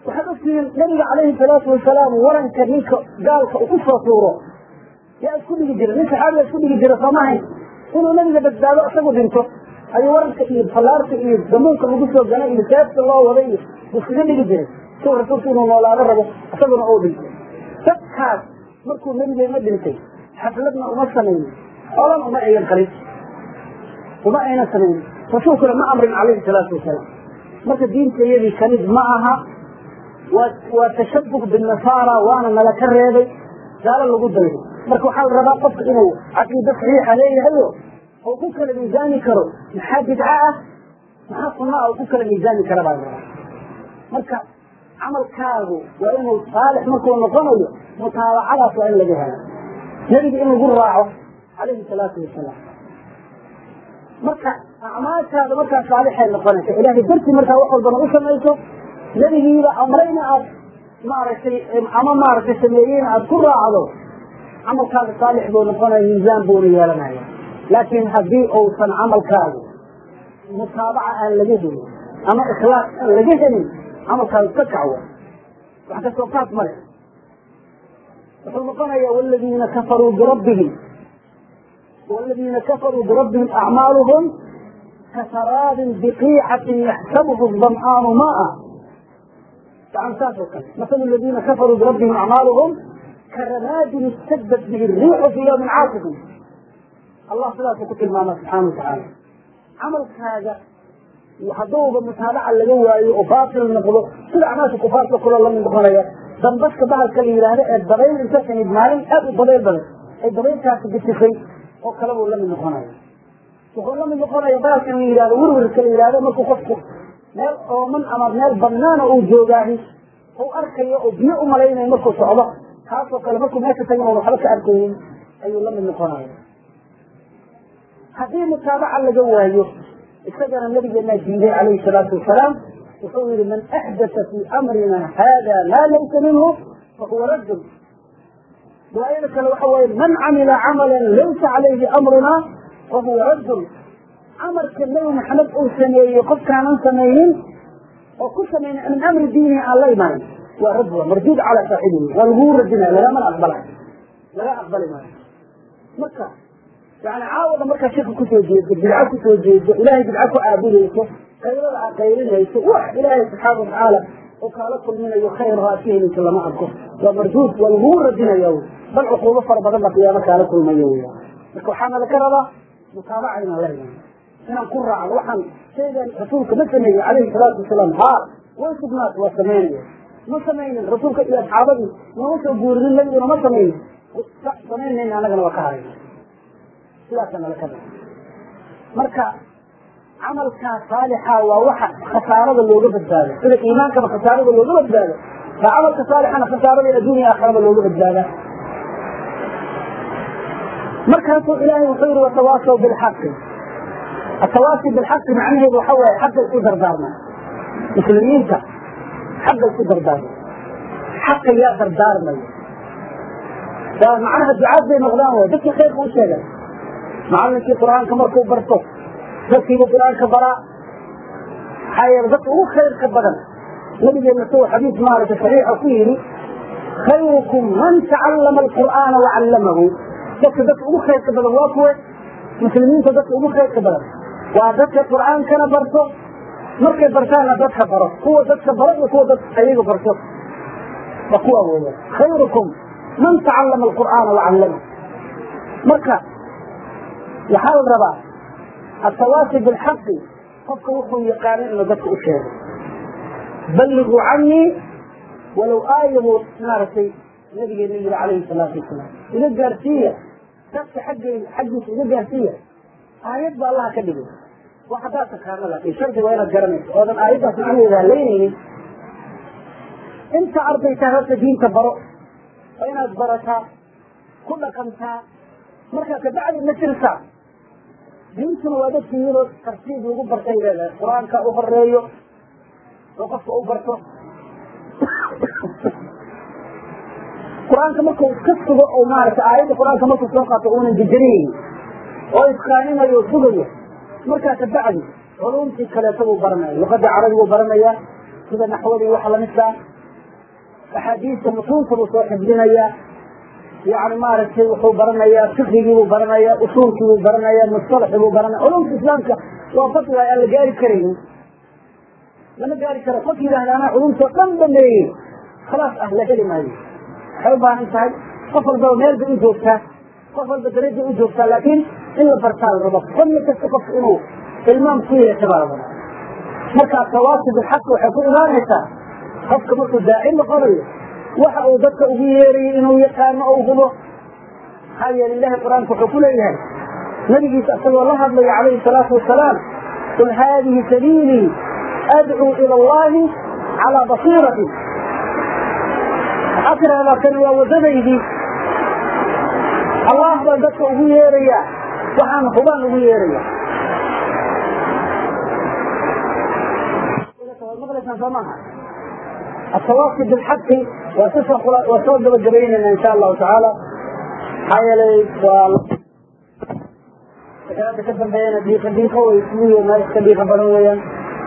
waxaad ogtihiin nabiga calayhi salaatu wasalaam waranka ninka gaalka uu ku soo tuuro yaa isku dhigi jira nin saxaabiga isku dhigi jira soomahayn inuu nabiga badbaado isagu dhinto ayuu waranka iyo fallaarta iyo damuunka lagu soo ganay iyo seefta loo waday iyo iskaga dhigi jiray si rasuulku inuu noolaado rabo isaguna uu dhintay dadkaas markuu nabigeena dhintay xafladna uma samaynin olan uma ayan qalin uma aynan samaynin rasuulkuna ma amrin calayhi salaatu wasalaam marka diinta iyadii kanid ma aha waa waa tashabuh binasaara waana nala ka reebay gaalo lagu daydo marka waxaa la rabaa qofka inuu caqiida saxiixa leeyahayo oo ku kala miisaani karo maxaa bidca ah maxaa sunna ah oo ku kala miisaani kara baa la rabaa marka camalkaagu waa inuu saalix markuu noqonayo mutaabacadaas waa in laga helo nebiga in lagu raaco calayhi salaatu wasalaam marka acmaashaada markaa saalixay noqonaysa ilaahay dartii markaa wax walbana u samayso nebigiiba amrayna aad maaragtay ama maaragtay sameeyeyna aad ku raacdo camalkaaga saalix buu noqonaya miisaan buuna yeelanaya laakiin haddii uusan camalkaagu mutaabaca aan laga helin ama ikhlaas aan laga helin camalkaagu ka kacwo wax kasoo qaad male wuxuu noqonayaa waladiina kafaruu birabbihim والذين كفروا بربهم أعمالهم كسراب بقيعة يحسبه الظمآن ماء مثل الذين كفروا بربهم أعمالهم كرماد اشتدت به الريح في يوم عاصف الله صلاة كتب المعنى سبحانه وتعالى عمل هذا وحضوه بالمتابعة اللي جوا وفاصل النقض كل أعمال كفار كل الله من بخارية دنبسك بها الكلمة هذا الضبيل انت كان يدمالي أبو الضبيل بلد الضبيل كانت بتخي oo kale buu la mid noqonaya wuxuu la mid noqonaya baalkan la yidhahdo werwerka la yidhahdo markuu qofku meel ooman ama meel banaana uu joogaahi uu arkayo oo biyo u malaynayo markuu socdo kaasoo kale markuu meesha tagan oon waxba ka arkaynin ayuu la mid noqonaya haddii mutaabaca laga waayo isagana nabigeenaa diiday calayhi salaatu wasalaam wuxuu yihi man axdata fii amrina hada maa laysa minhu fahuwa raddun riwaayada kale waxa waaye man camila camalan laysa calayhi amruna fahuwa raddun camalka nebi maxamed uu sameeyey qofkaanan samaynin oo ku samaynin min amri diinihi aan la imanin waa radd waa marduud calaa saaxibihi waa laguu radinaya lagamana aqbalay laga aqbali maayo marka yani caawada markaa shirka kusoo jeedo bidco kusoo jeedo ilaahay bidco ku caabudayso qaylada aa qaylinayso wax ilaahay subxaana watacaala oo kaala kulminayo khayr oo aad ka helayso lama arko waa marduud waa laguu radinaya wy bal cuquubo fara badan baa qiyaamo kaala kulmayo wy marka waxaana laga rabaa mutaabaca inaan la imaano inaan ku raacno waxaan shaygan rasuulka ma sameeyey calayhi salaatu wasalaam haa way sugnaat waa samaynaya ma samaynin rasuulka iyo asxaabadii nooma soo guurinin nabiguna ma samaynin samaynayna annagana waa ka harayna sidaasa nala ka raba marka camalkaa saalixa waa waxa khasaarada looga badbaado sida iimaankaba khasaarada looga badbaado baa camalka saalixana khasaarada adduuniya aakhiraba looga badbaada markaasuu ilaahay wuxuu yihi watawaasaw bilxaqi atawaasi bilxaqi macnaheedu waxa waaye xaqay ku dardaarma muslimiinta xaqay ku dardaarma xaqa yaa dardaarmaya waa macnaha ducaad bay noqdaan way dadkii khayrka u sheegan macallinkii qur-aanka markuu barto dadkiibu qur-aanka baraa maxaa yeele dadka ugu khayrka badan nabigeena suu xadiis maaragtay saxiixa ku yidhi khayrukum man tacallama alqur'aana wacallamahu dadka dadka ugu khayrka badan waa kuwe muslimiinta dadka ugu khayrka badan waa dadka qur'aankana barto markay bartaanna dadka baro kuwa dadka baro iyo kuwa dadka ayaga barto waa kuwa weeyaan khayrukum man tacallama alqur'aana wacallamahu marka waxaa la rabaa التواصي بالحق قفك وحو يقاني انه ذاتك اشياء بلغوا عني ولو آية نارتي نبي النبي عليه الصلاة والسلام إذا قارسية ذاتك حق حق إذا قارسية آيات با الله كذبه وحداتك كاملة في شرط وين الجرمي وهذا آيات سبحانه إذا ليني انت أرضيتها هذا دين تبرؤ وين أدبرتها كل كمتها مركا كبعد نشرتها diintuna waa dadki iyadoo tartiib lagu bartay leedahay qur-aanka u horeeyo oo qofka u barto qur-aanka markuu iska sugo oo maaragtay aayadda qur-aanka markuu soo qaato uunan jejanaynin oo isqaaninayo o sugayo markaa kabacdi culumtii kaleeto buu baranaya luqadda carabiguu baranaya sida naxwadii waxa lamidkaa axaadiista nusuusta buu soo xifdinayaa yani maaragtay wuxuu baranayaa fiqigii buu baranayaa usuulkii buu baranayaa mustalaxii buu baranaya culumka islaamka waa fadli aan la gaari karaynin lama gaari karo qof yidhaahda anaa culumtoo dhan dhameeyey khalaas ah la heli maayo waxay u baahan tahay qof walbaba meel bay u joogtaa qof walba darajay u joogtaa laakiin in la bartaa la rabo fadli kasta qofka inuu ilmaam ku yeesha baa la rabaa marka tawaasi bilxaq waxay ku imaanaysaa qofka markuu daaci noqonayo waxa uu dadka ugu yeerayo inuu yaqaano oo hubo maxaa yeele ilahi qur-aanka wuxuu ku leeyahay nabigiisa isagoo la hadlaya calayhi salaatu wasalaam qul haadihi sabiilii adcuu ila allahi calaa basiirati waxaa tirahdaa kani waa wadadaydii allah baan dadka ugu yeerayaa waxaan hubaan ugu yeeraya maqlaysaan soo maaha التواصي بالحق وسوى جبيننا ان شاء الله تعالى حيالي كلام تكبر بيانا ديخة ديخة ويسميه ما يستبيخ بلويا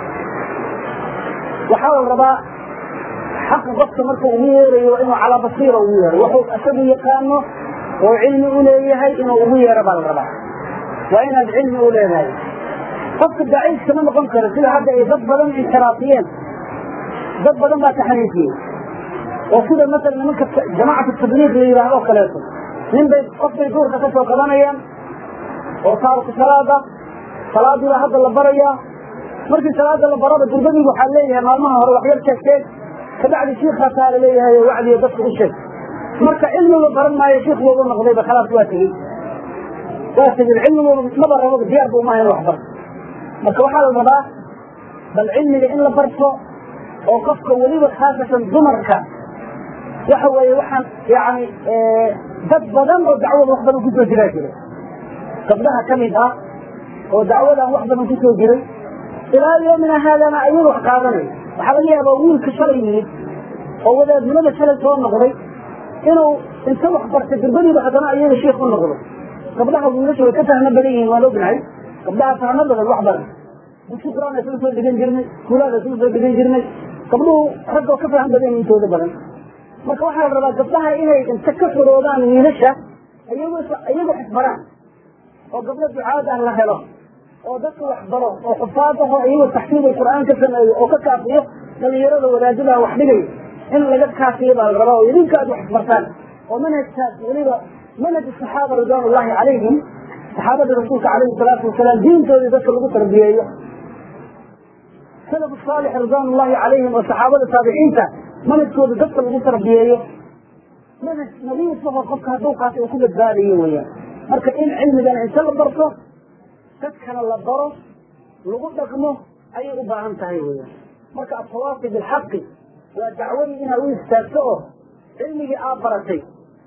وحاول رباء حق ضبط مركو أمير وإنه على بصيرة أمير وحو أسبه يقامه وعلم أوليه إنه أمير ربا الرباء وإن العلم أوليه قصد الدعيس كمان قنكر كل هذا يضبط انحرافيين dad badan baa taxaniifiyey oo sida masalan nimanka jamacat tabliiq la yidhaahdo o kaleeto nin bay qof bay duurka ka soo qabanayaan oo taarku salaada salaadii baa hadda la barayaa markii salaada la barada gurbadii waxaa leeyahay maalmaha hore waxyar sheegteen kabacdi shiikaasaa la leeyahay oo wacdiyo dadka u sheeg marka cilmiga baran maayo shiik booba noqdayba khalaas waa tegey waa tegey cilmigu maba rabo diyaar bu maaha in wax barto marka waxaa la rabaa bal cilmiga in la barto oo qofka weliba khaasatan dumarka waxa weeye waxaan yani dad badan oo dacwada wax badan kusoo jiraa jira gabdhaha ka mid ah oo dacwadan wax badan kusoo jiray ilaa yoomina haadana ayaga wax qaadanay waxaa laga yaabaa wiilka shalay yimid oo wadaadnimada shalay soo noqday inuu inta wax bartay gurbadiiba haddana ayaga shiik u noqdo gabdhaha wiilasha way ka fahmo badan yihiin waan ognahay gabdhaha fahmo badan wax badan dugsi quraan isla soo dhigan jirnay kuulaada isla soo dhigan jirnay gabdhuhu raggoo ka faham badan intooda badan marka waxaa la rabaa gabdhaha inay inta ka xoroodaan wiilasha iyagoo iyagoo xisbaraan oo gabdho ducaad ah la helo oo dadka wax baro oo xufaadaho iyagoo taxsiib ay qur'aan ka sameeyo oo ka kaafiyo dhalinyarada wadaadadaa wax dhigayo in laga kaafiyo baa la rabaa oo idinka aad wax isbartaan oo manhajkaas weliba manhaj saxaaba ridwaan ullahi calayhim saxaabadii rasuulka calayhi salaatu wasalaam diintoodii dadka lagu tarbiyeeyo salaf saalix ridwaan ullahi calayhim oo saxaabada taabiciinta manhajkooda dadka lagu tarbiyeeyo manhaj nadiif aho qofka hadduu qaatay uu ku badbaadayo weeyaan marka in cilmigana inta la barto dadkana la baro lagu dhaqmo ayay u baahan tahay weeyaan marka atawaasi bilxaqi waa dacwadii inaad u istaagto oo cilmigii aad baratay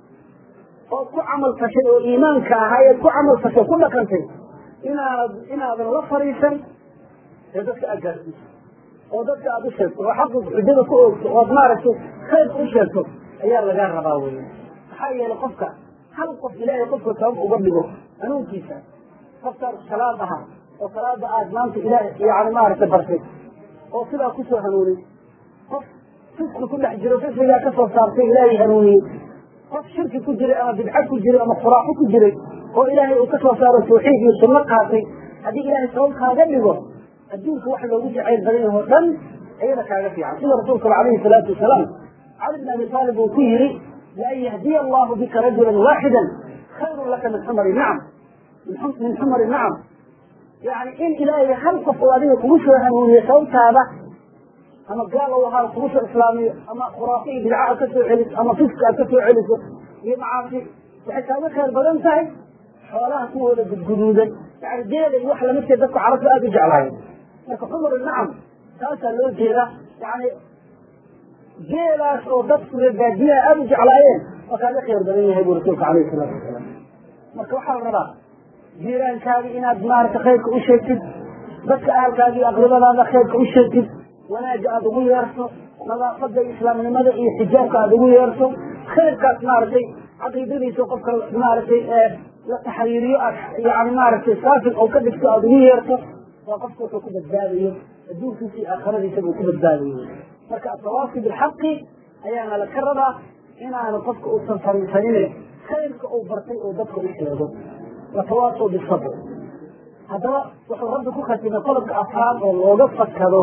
oo ku camal fashay oo iimaanka ahaa eed ku camal fashay ku dhaqantay inaad inaadan la fariisan ee dadka aad gaarsiiso oo dadka aad u sheegto oo xaqi xujada ku oogto ood maaragtay khayr u sheegto ayaa lagaa rabaa weya maxaa yeelay qofka hal qof ilaahay qofka sabab uga dhigo hanuunkiisa qofkaan salaad aha oo salaada aad maanta ilaahay yani maaragtay bartay oo sidaa kusoo hanuunay qof fisqi ku dhex jiro fisqigaa ka soo saartay ilaahay hanuuniyey qof shirki ku jiray ama bidca ku jiray ama khuraaxo ku jiray oo ilaahay uu ka soo saaro tawxiid iyo sunno qaatay haddii ilaahay sabab kaaga dhigo adduunka wax loogu jacayl badan yaho dhan ayada kaaga fiican sida rasuulkaba calayhi salaatu wasalaam cali bn abi aalib uu ku yidhi laan yahdiya allahu bika rajulan waaxidan khayrun laka min xumari nacam min xumari nacam yani in ilaahay hal qof oo adiga kugu soo hanuuniyo sababtaada ama gaal ou ahaa kugu soo islaamiyo ama khuraafi iyo bidca aad ka soo celiso ama fiska aad ka soo celiso iyo macaasi waxay kaaga khayr badan tahay xoolaha kuwooda gudguduudan yani geela iyo wax lamidkee dadku carabta aada u jeclaayeen marka xumar nacam taasaa loo jeeda yani geelaas oo dadku reebaadiyaha aada u jeclaayeen waa kaaga khayr badan yahay buu rasuulka calayhi salaatu wasalaam marka waxaa la rabaa jiiraankaagi inaad maarata khayrka u sheegtid dadka ahalkaagi aqribadaada khayrka u sheegtid wanaaga aada ugu yeerto nadaafada iyo islaamnimada iyo xijaabka aada ugu yeerto khayrkaas maaragtay caqiidadiisa qofka maaragtay la taxriiriyo aad yani maaragtay saafin oo ka dhigto aada ugu yeerto waa qofka wuxuu ku badbaadayo adduunkiisa iyo aakhiradiisa buu ku badbaadayo marka atawaasi bilxaqi ayaana la ka rabaa inaanu qofka uusan fariisanine khayrka uu bartay oo dadka u sheego watawaasaw bisabr haddaba wuxuu rabbi ku khatimay qodobka afraad oo looga fakado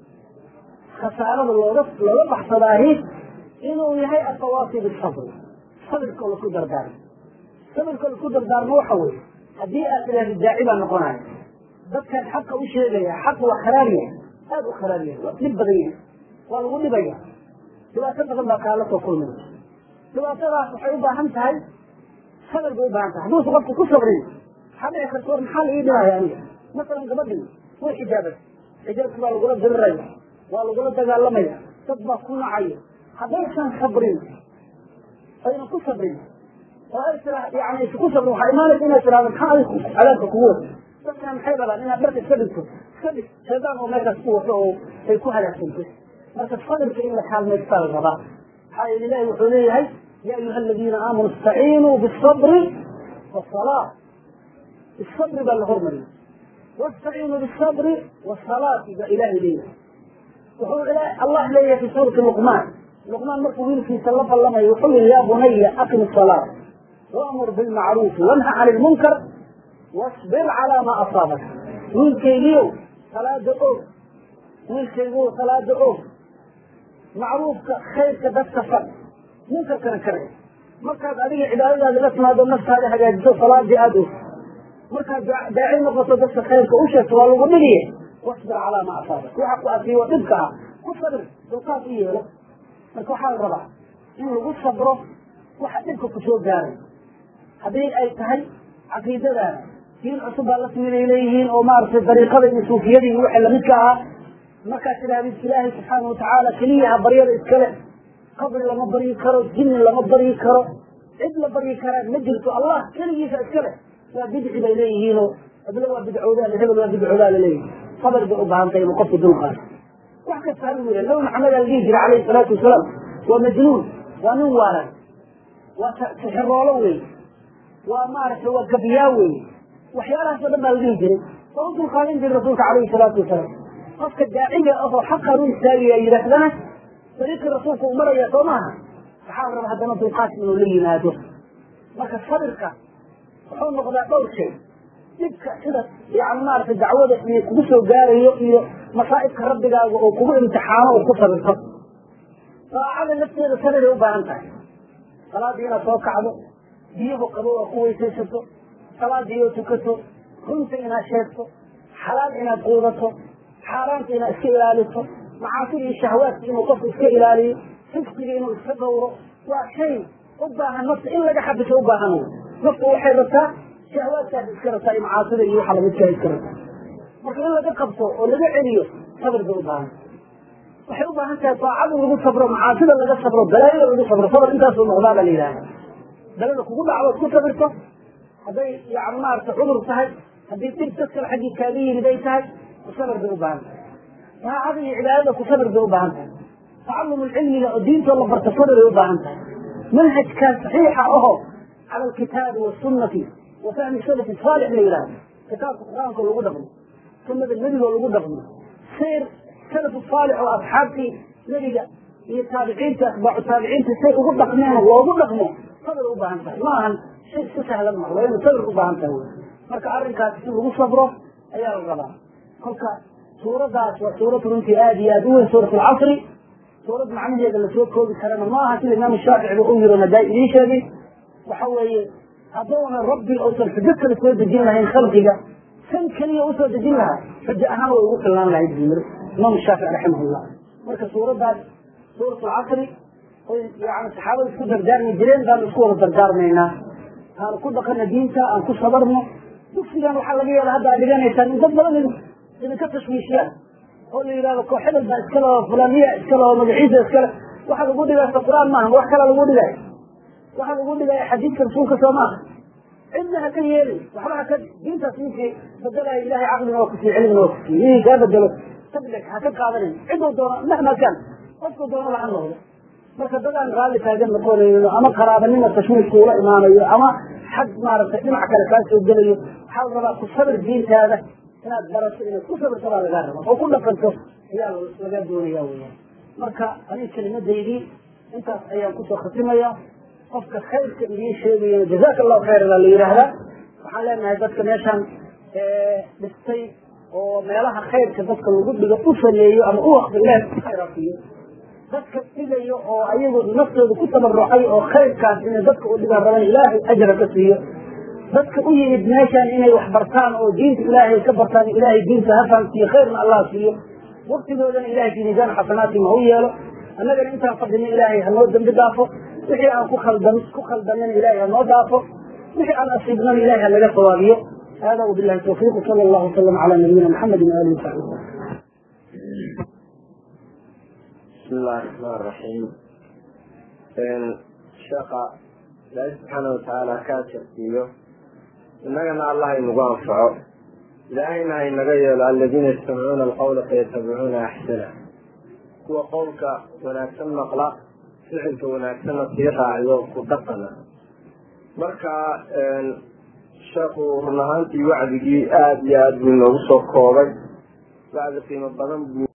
khasaarada looga looga baxsadaahi inuu yahay atawaasi bisabr sabirka oo lasku dardaarmo sabirka lasku dardaarmo waxa weye haddii aad tidhaahdi daaci baa noqonaya dadkan xaqa u sheegaya xaq waa kharaar yahay aada u kharaar yahay waa dhib badan yahay waa lagu dhibaya dhibaato badan baa kaala soo kulmaya dhibaatadaas waxay u baahan tahay sabir bay u baahan tahay hadduusa qofku ku sabrin waxaa dhici karta war maxaa la ii dhibaya aniga masalan gabadhii way xijaabay xijaabki baa lagula diriraya waa lagula dagaalamaya dad baa ku nacaya haddaysan sabrin ayna ku sabrin oo ay tira yani isku sabrin waxaa imaanaysa inay tirahdo maxaa adigu cadaabka kugu wata dadkan maxay rabaan inaad dharka iska dhigto iska dhig shaydaan oo meeshaas ku wato oo ay ku halaagsanto marka sabirka in la kaalmaystaa la rabaa maxaa yeele ilahi wuxuu leeyahay ya ayuha aladiina aamanuu istaciinuu bisabri wasalaa bisabri baa la hormariyay wastaciinuu bisabri wasalaati baa ilahay leeyahay wuxuu allah leeyahay fi suurati luqmaan luqmaan markuu wiilkiisa la ballamayo wuxuu yihi ya bunaya aqim salaa waamur bilmacruufi wanha cani lmunkar wasbir calaa maa asaabaka wiilkaygiiow salaada og wiilkaygiiow salaada og macruufka khayrka dadka far munkarkana ka reeb markaad adiga cibaadadaada la timaado naftaada hagaajiso salaadii aada og markaad daaci noqoto dadka khayrka u sheegto waa lagu dhigiye wasbir calaa maa asaabak waxa ku asiibo dhibka ah ku sabir dulqaad u yeelo marka waxaa la rabaa in lagu sabro waxa dhibka ku soo gaaray haddii ay tahay caqiidadaada diin cusub baa la timid ay leeyihiin oo maaragtay dariiqada iyo suufiyadii iyo wixii lamidka ahaa markaad tidhahdid ilaahay subxaana watacaala keliyaha baryada iskale qabri lama baryi karo jinni lama baryi karo cid la baryi karaa ma jirto allah keligiisa iskale waa bidci bay leeyihiinoo heblo waa bidcoodaa hebel waa bidcoodaa laleeyihi sabir bay u baahan tahay inuu qofku dulqaado wax kasta hal wiila nabi maxamed aa la dhihi jiray calayhi salaatu wasalaam waa majnuun waa nin waalan waa sixiroolo wey waa maaragtay waa gabyaa wey waxyaalahaas o dhan baa la dhihi jiray waa u dulqaadan jiray rasuulka calayhi salaatu wasalaam qofka daaciga ahoo xaqan u istaagaya yidhaahdana dariiqii rasuulka uu maraya soo maaha waxaa la raba haddana dulqaadka inuu la yimaado marka sabirka wuxuu noqdaa dhowr shay dhibka sida yani maaragtay dacwada iyo kugu soo gaarayo iyo masaa'ibka rabbigaaga oo kugu imtixaano oo ku sabirto daacada lafteeda sabiray u baahan tahay salaadii inaad soo kacdo biyahu qabo oo ku weysaysato salaadii oo tukato runta inaad sheegto xalaal inaad quudato xaaraanta inaad iska ilaaliso macaasida iyo shahwaadka inuu qofku iska ilaaliyo fisqiga inuu iska dhowro waa shay u baahan nafta in laga xabiso u baahan wey naftu waxay rabtaa shahwaadkaas iska rabtaa iyo macaasida iyo waxa lamidkaa iska rabtaa marka in laga qabto oo laga celiyo sabir bay u baahan waxay u baahan tahay daacada lagu sabro macaasida laga sabro balaayada lagu sabro sabr intaasuu noqdaa baa la yidhahda balada kugu dhacdood ku sabirto hadday yani maarata cudur tahay haddii dhib dad kale xaggii kaaga yimid ay tahay sabir bay u baahan tahay daacada iyo cibaadada ku sabir bay u baahan tahay tacalum cilmiga oo diintoo la barta sabir bay u baahan tahay manhajkaa saxiixa aho cala alkitaabi wasunati wa fahmi salafi saalix la yidhahdo kitaabka qur-aanka lagu dhaqmo sunada nebigoo lagu dhaqmo sayr salafu saalix oo asxaabtii nebiga iyo taabiciinta atbaacu taabiciinta say ugu dhaqmeen loogu dhaqmo sabir u baahan tahay ma ahan shay iska sahlan ma waa inu sabir u baahan tahay marka arrinkaas in lagu sabro ayaa la rabaa kolka suuradaas waa suurad runtii aada iyo aada u weyn suurat alcasri suurad macnaheeda lasoo koobi karana ma aha sida imaam shaafici ba u yiro nadaa idiin sheegay waxa weeye hadduuna rabbi uusan xujo kale soo dejin lahayn khalqiga san keliya usoo dejin lahaa xujo ahaan way ugu filnaan lahayd buu yiri imaam shaafici raximahullah marka suuraddaas suurat alcasri oy yani saxaabada isku dardaarmi jireen baan isku wada dardaarmaynaa aan ku dhaqana diinta aan ku sabarno dugsigan waxaa laga yeela hadda ad dhiganaysaan in dad badan idinka tashwiishiyaan oo la yidhahdo koox hebel baa iskale oo fulaniya iskale oo magaciisa iskale waxa lagu dhigaysa qur-aan maaha wax kala lagu dhigaya waxa lagu dhigaya xadiidka rasuulka soo maaha cidna ha ka yeelin waxba haka diintaas ninkii bedelaya ilahay caqlina waa kusiiye cilmina waa kusiiye ninkii kaa bedelo tablig ha ka qaadanin ciduu doono mahma kan qofku doono laha noqdo marka dadaan raalli taagan noqonayno ama qaraabanima tashwiishku ula imaanayo ama xag maaragtay dhinac kale kaa soo gelayo waxaa la rabaa ku sabir diintaada inaad barato inaad ku sabirto baa lagaa raba oo ku dhaqanto ayaa lagaa doonaya weyaan marka aniga kelimadaydii intaas ayaan kusoo khatimaya qofka khayrka idiin sheegaya jazaaka allahu khayran baa la yidhaahdaa waxaan leenahay dadka meeshaan dhistay oo meelaha khayrka dadka lagu dhigo u sameeyo ama u waqfi ilaah khayraasiyo dadka dhigayo oo ayagu naftooda ku tabarucay oo khayrkaas inay dadka u dhigaan rabaan ilaahay ajra ka siiyo dadka u yimid meeshaan inay wax bartaan oo diinta ilaahay ka bartaan ilaahay diinta ha fahamsiiyo khayrna allah siiyo waqtigoodana ilahay fi miisaan xasanaatim ha u yeelo annagana intaan fadhino ilaahay hanoo dambi dhaafo wixii aan ku khaldan ku khaldanana ilaahay hanoo dhaafo wixii aan asiibnana ilahay hanaga sawaabiyo hada wabillahi tawfiiq sala allahu wasalam cala nabiyina maxamedin waalihi wasaxbi wasalam بسم الله الرحمن الرحيم sheekha ilaahay subxaana watacaala kaa jarsiiyo innagana allah inagu anfaco ilaahayna ha inaga yeelo aladiina yastamicuuna alqawla fayatabicuuna axsana kuwa qowlka wanaagsan maqla ficilka wanaagsanna sii raaciyo ku dhaqana marka sheekhu run ahaantii wacdigii aada iyo aada buu inoogu soo koobay wacdi qiimo badan buu